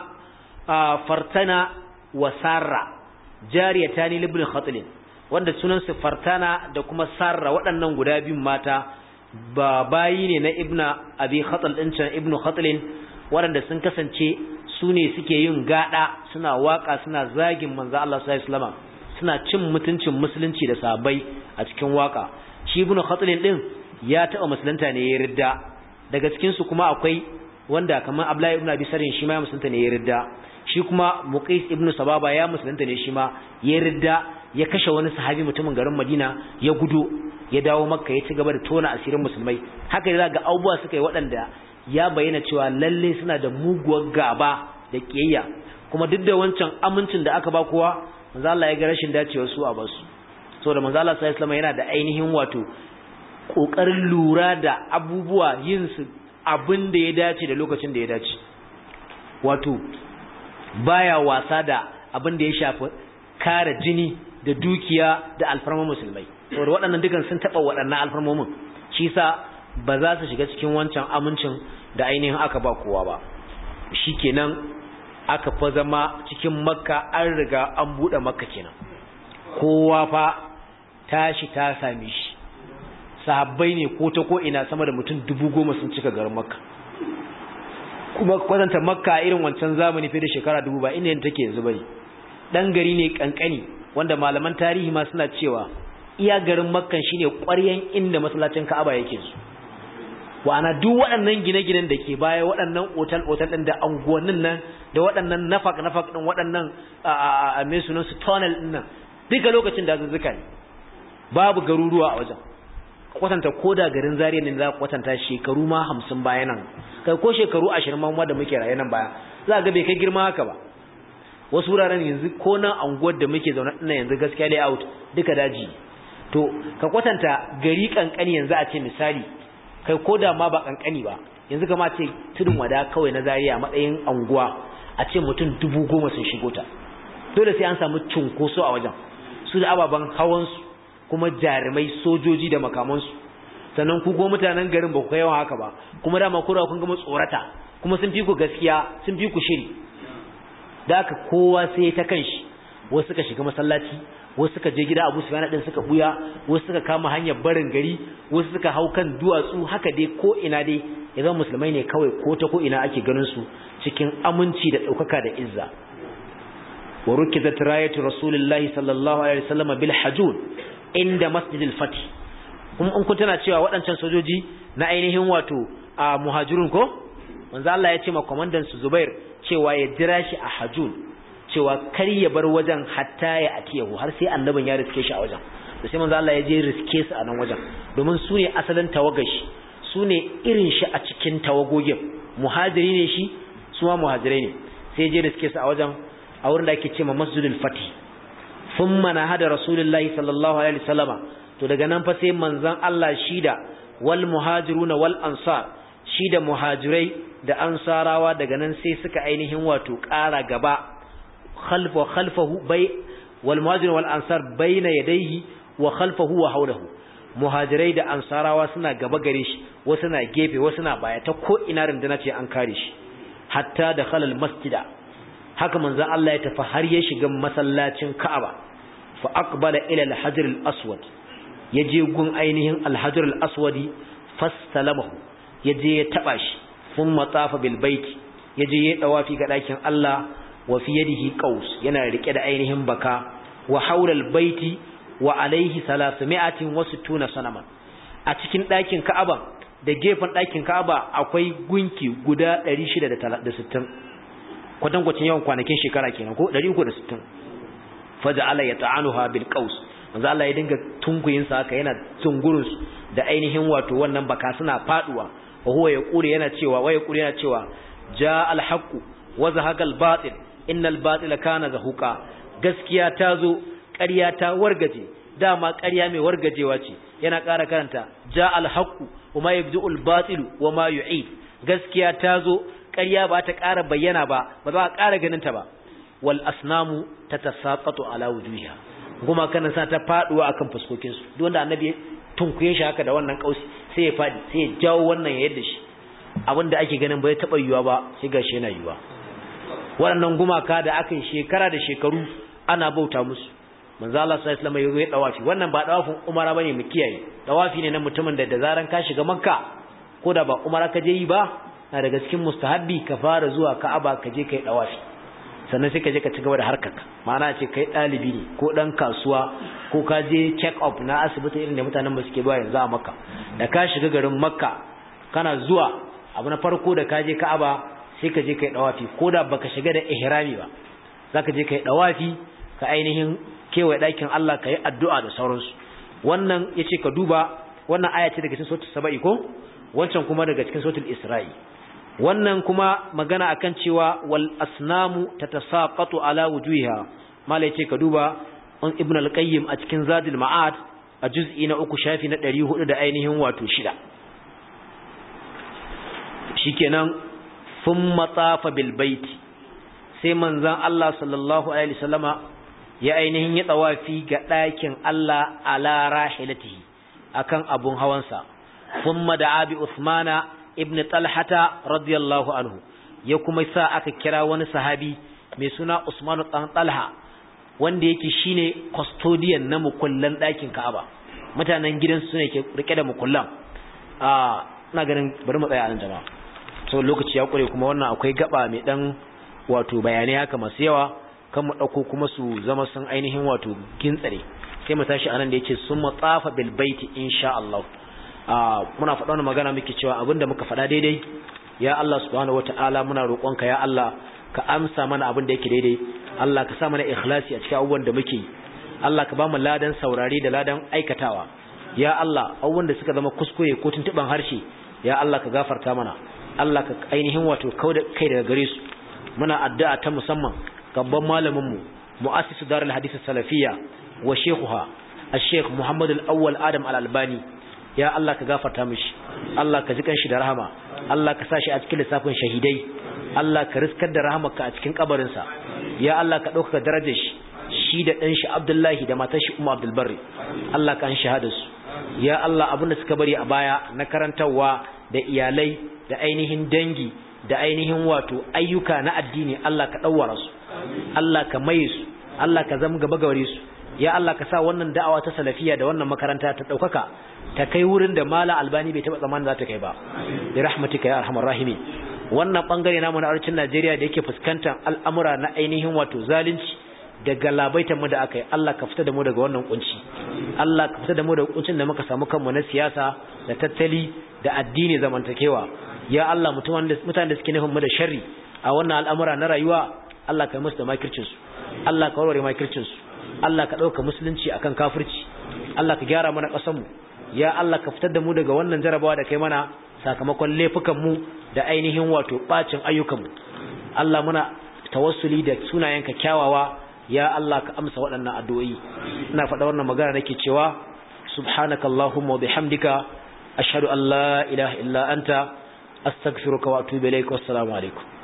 fartana wa sarra jariyatani libn khatlin wanda sunan su fartana da kuma sarra waɗannan guda biyun mata ba bayi ne na ibna abi khatl din can ibnu khatlin waɗanda sun kasance su ne suke yin gada suna waka suna zagin manzo Allah sallallahu alaihi wasallam suna cin mutuncin musulunci da sahabbai a cikin waka shi ibnu khatlin din ya taba musulunta ne ya ridda daga cikin su kuma akwai wanda kamar Abdullahi ibn Abi Sarin shi ma ya musulunta ne ya ridda shi kuma Muqais ibn Sababa ya musulunta ne shi ma ya ridda ya kashe wani sahabi mutumin garin Madina ya gudu ya dawo Makka ya ci gaba da tona asirin musulmai haka da ga abubuwa suka yi waɗanda ya bayyana cewa lalle suna da muguwar gaba da kiyayya kuma duk da wancan amincin da aka ba kowa manzo Allah ya ga rashin dacewa su a basu saboda manzo Allah sallallahu alaihi yana da ainihin wato kokarin lura da abubuwa yin su abin da ya dace da lokacin da ya dace wato baya wasa da abin da ya shafi kare jini da dukiya da alfarman musulmai saboda waɗannan dukan sun taɓa waɗannan alfarmomin shi sa ba za su shiga cikin wancan amincin da ainihin aka ba kowa ba shikenan aka fa zama cikin makka an riga an buɗe makka kenan kowa fa tashi ta same shi sahabbai ne ko ta ko ina sama da mutum dubu goma sun cika garin makka kuma kwatanta makka irin wancan zamani fiye da shekara dubu ba inda take yanzu bane dan gari ne kankani wanda malaman tarihi ma suna cewa iya garin makkan shine ƙwaryen inda masallacin ka'aba yake su wa'ana duk waɗannan gine-ginen da ke baya waɗannan otal-otal ɗin da anguwannin nan da waɗannan nafak-nafak ɗin waɗannan a mai sunan su tunnel ɗin nan duka lokacin da zuzzuka ne babu garuruwa a wajen kwatanta ko da garin zariya ne za kwatanta shekaru ma hamsin baya nan kai ko shekaru ashirin ma da muke raye nan baya za ga bai kai girma haka ba wasu wuraren yanzu ko nan anguwar da muke zaune ɗin yanzu gaskiya layout duka daji to ka kwatanta gari kankani yanzu a ce misali kai ko da ma ba kankani ba yanzu kama ce tudun wada kawai na zariya matsayin anguwa a ce mutum dubu goma sun shigo ta dole sai an samu cunkoso a wajen su da ababen hawansu kuma jarumai sojoji da makamansu sannan ku ko mutanen garin ba ku kai yawan haka ba kuma dama kura kun gama tsorata kuma sun fi ku gaskiya sun fi ku shiri da haka kowa sai ta kanshi wasu suka shiga masallaci wasu suka je gida Abu Sufyan din suka buya wasu suka kama hanyar barin gari wasu suka hau kan duwatsu haka dai ko ina dai idan musulmai ne kawai ko ta ko ina ake ganin su cikin aminci da daukaka da izza wa rukizat rayatu rasulillahi sallallahu alaihi wasallam bil hajun inda masjidil fath kuma in kun tana cewa waɗancan sojoji na ainihin wato a muhajirun ko manzo Allah ya ce ma komandan su Zubair cewa ya jira shi a hajun cewa kar ya bar wajen hatta ya atiyahu har sai annabin ya riske shi a wajen da sai manzo Allah ya je riske su a nan wajen domin su ne asalin tawagashi su ne irin shi a cikin tawagogin muhajiri ne shi su ma muhajirai ne sai je riske su a wajen a wurin da ake cewa masjidul fatih thumma nahada rasulullahi sallallahu alaihi wasallama to daga nan fa sai manzon Allah shida wal muhajiruna wal ansar shida muhajirai da ansarawa daga nan sai suka ainihin wato ƙara gaba khalfa khalfahu bai wal muhajiruna wal ansar baina yadayhi wa khalfahu wa hawlahu muhajirai da ansarawa suna gaba gare shi wasu na gefe wasu na baya ta ko ina rinduna ce an kare shi hatta da khalal masjida haka manzon Allah ya tafi har ya shiga masallacin Ka'aba fa aqbala ila al-hajar al-aswad yaje gun ainihin al-hajar al-aswadi fastalamahu yaje ya taba shi thumma tafa bil bait yaje ya dawafi ga dakin Allah wa fi yadihi qaus yana rike da ainihin baka wa hawla al-baiti wa alaihi 360 sanaman a cikin dakin Ka'aba da gefen dakin Ka'aba akwai gunki guda 660 kwatankwacin yawan kwanakin shekara kenan ko 360 faja'ala yata'anuha bil qaus manzo Allah ya dinga tunguyin sa haka yana tungurun su da ainihin wato wannan baka suna faduwa wa huwa yaqulu yana cewa wa yaqulu yana cewa ja al haqq wa zahaqa al batil innal batila kana zahuqa gaskiya ta zo ƙarya ta wargaje dama ƙarya mai wargajewa ce yana ƙara karanta ja al haqq wa ma yabdu al batil wa ma yu'id gaskiya ta zo ƙarya ba ta ƙara bayyana ba ba za a ƙara ganin ta ba wal asnamu tatasaqatu ala wujuhiha kuma kana sa ta faduwa akan fuskokin su duk wanda annabi tunkuye shi haka da wannan kausi sai ya fadi sai ya jawo wannan ya yadda shi abinda ake ganin bai taba yiwa ba sai gashi yana yiwa waɗannan gumaka da aka yi shekara da shekaru ana bauta musu manzo Allah sallallahu alaihi wasallam ya dawafi wannan ba dawafin umara bane mu kiyaye dawafi ne na mutumin da da zaran ka shiga makka ko da ba umara ka je yi ba na daga cikin mustahabbi ka fara zuwa ka'aba ka je kai dawafi sannan sai ka je ka ci gaba da harkarka ma'ana ce kai ɗalibi ne ko ɗan kasuwa ko ka je check up na asibiti irin da mutanen ba suke zuwa yanzu a makka da ka shiga garin makka kana zuwa abu na farko da ka je ka'aba sai ka je kai dawafi ko da baka shiga da ihrami ba zaka je kai dawafi ka ainihin kewaye ɗakin Allah ka yi addu'a da sauransu wannan yace ka duba wannan aya ce daga cikin suratul saba'i ko wancan kuma daga cikin suratul isra'i wannan kuma magana akan cewa wal asnamu tatasaqatu ala wujuhiha malai ce ka duba an ibn al-qayyim a cikin zadul ma'ad a juz'i na uku shafi na 400 da ainihin wato shida shikenan thumma tafa bil baiti sai manzon Allah sallallahu alaihi wasallama ya ainihin ya tawafi ga ɗakin Allah ala rahilatihi akan abun hawansa thumma da'a bi usmana ibn talhata radiyallahu anhu ya kuma sa aka kira wani sahabi mai suna usmanu dan talha wanda yake shine custodian na mukullan ɗakin ka'aba mutanen gidan su ne ke rike da mukullan a ina ganin bari mu tsaya a nan jama'a so lokaci ya kure kuma wannan akwai gaba mai dan wato bayanai haka masu yawa kan mu dauko kuma su zama sun ainihin wato gintsare sai mu tashi anan da yace sun matsafa bil baiti insha Allah muna faɗa wani magana muke cewa abinda muka faɗa daidai ya Allah subhanahu wataala muna roƙonka ya Allah ka amsa mana abin da yake daidai Allah ka sa mana ikhlasi a cikin abubuwan da muke Allah ka ba mu ladan saurare da ladan aikatawa ya Allah abubuwan da suka zama kuskure ko tuntuban harshe ya Allah ka gafarta mana Allah ka ainihin wato kauda kai daga gare su muna addu'a ta musamman gaban malamin mu mu'assisu darul hadith salafiyya wa shekuha al-sheikh Muhammad al-Awwal Adam al-Albani ya Allah ka gafarta mishi Allah ka ji kanshi da rahama Allah ka sa shi a cikin lissafin shahidai Allah ka riskar da rahamarka a cikin kabarinsa ya Allah ka ɗaukaka darajar shi shi da ɗan shi Abdullahi da matar shi Umma Abdul Barri Allah ka an shahada su ya Allah abin da suka bari a baya na karantarwa da iyalai da ainihin dangi da ainihin wato ayyuka na addini Allah ka ɗauwara su Allah ka maye su Allah ka zama gaba gare su ya Allah ka sa wannan da'awa ta salafiya da wannan makaranta ta ɗaukaka ta kai wurin da mala albani bai taɓa tsammanin za ta kai ba bi rahmatika ya arhamar rahimin wannan bangare namu na arcin Najeriya da yake fuskantar al'amura na ainihin wato zalunci da galabaitan mu da aka yi Allah ka fita da mu daga wannan kunci Allah ka fita da mu daga kuncin da muka samu kanmu na siyasa da tattali da addini zamantakewa ya Allah mutanen da suke nufin mu da sharri a wannan al'amura na rayuwa Allah ka musu da makircin su Allah ka warware makircin su Allah ka dauka musulunci akan kafirci Allah ka gyara mana ƙasar mu ya Allah ka fitar da mu daga wannan jarabawa da kai mana sakamakon laifukan mu da ainihin wato bacin ayyukan mu Allah muna tawassuli da sunayenka kyawawa ya Allah ka amsa waɗannan addu'o'i ina faɗa wannan magana nake cewa subhanakallahumma wa bihamdika ashhadu an la ilaha illa anta astaghfiruka wa atubu ilaik wassalamu alaikum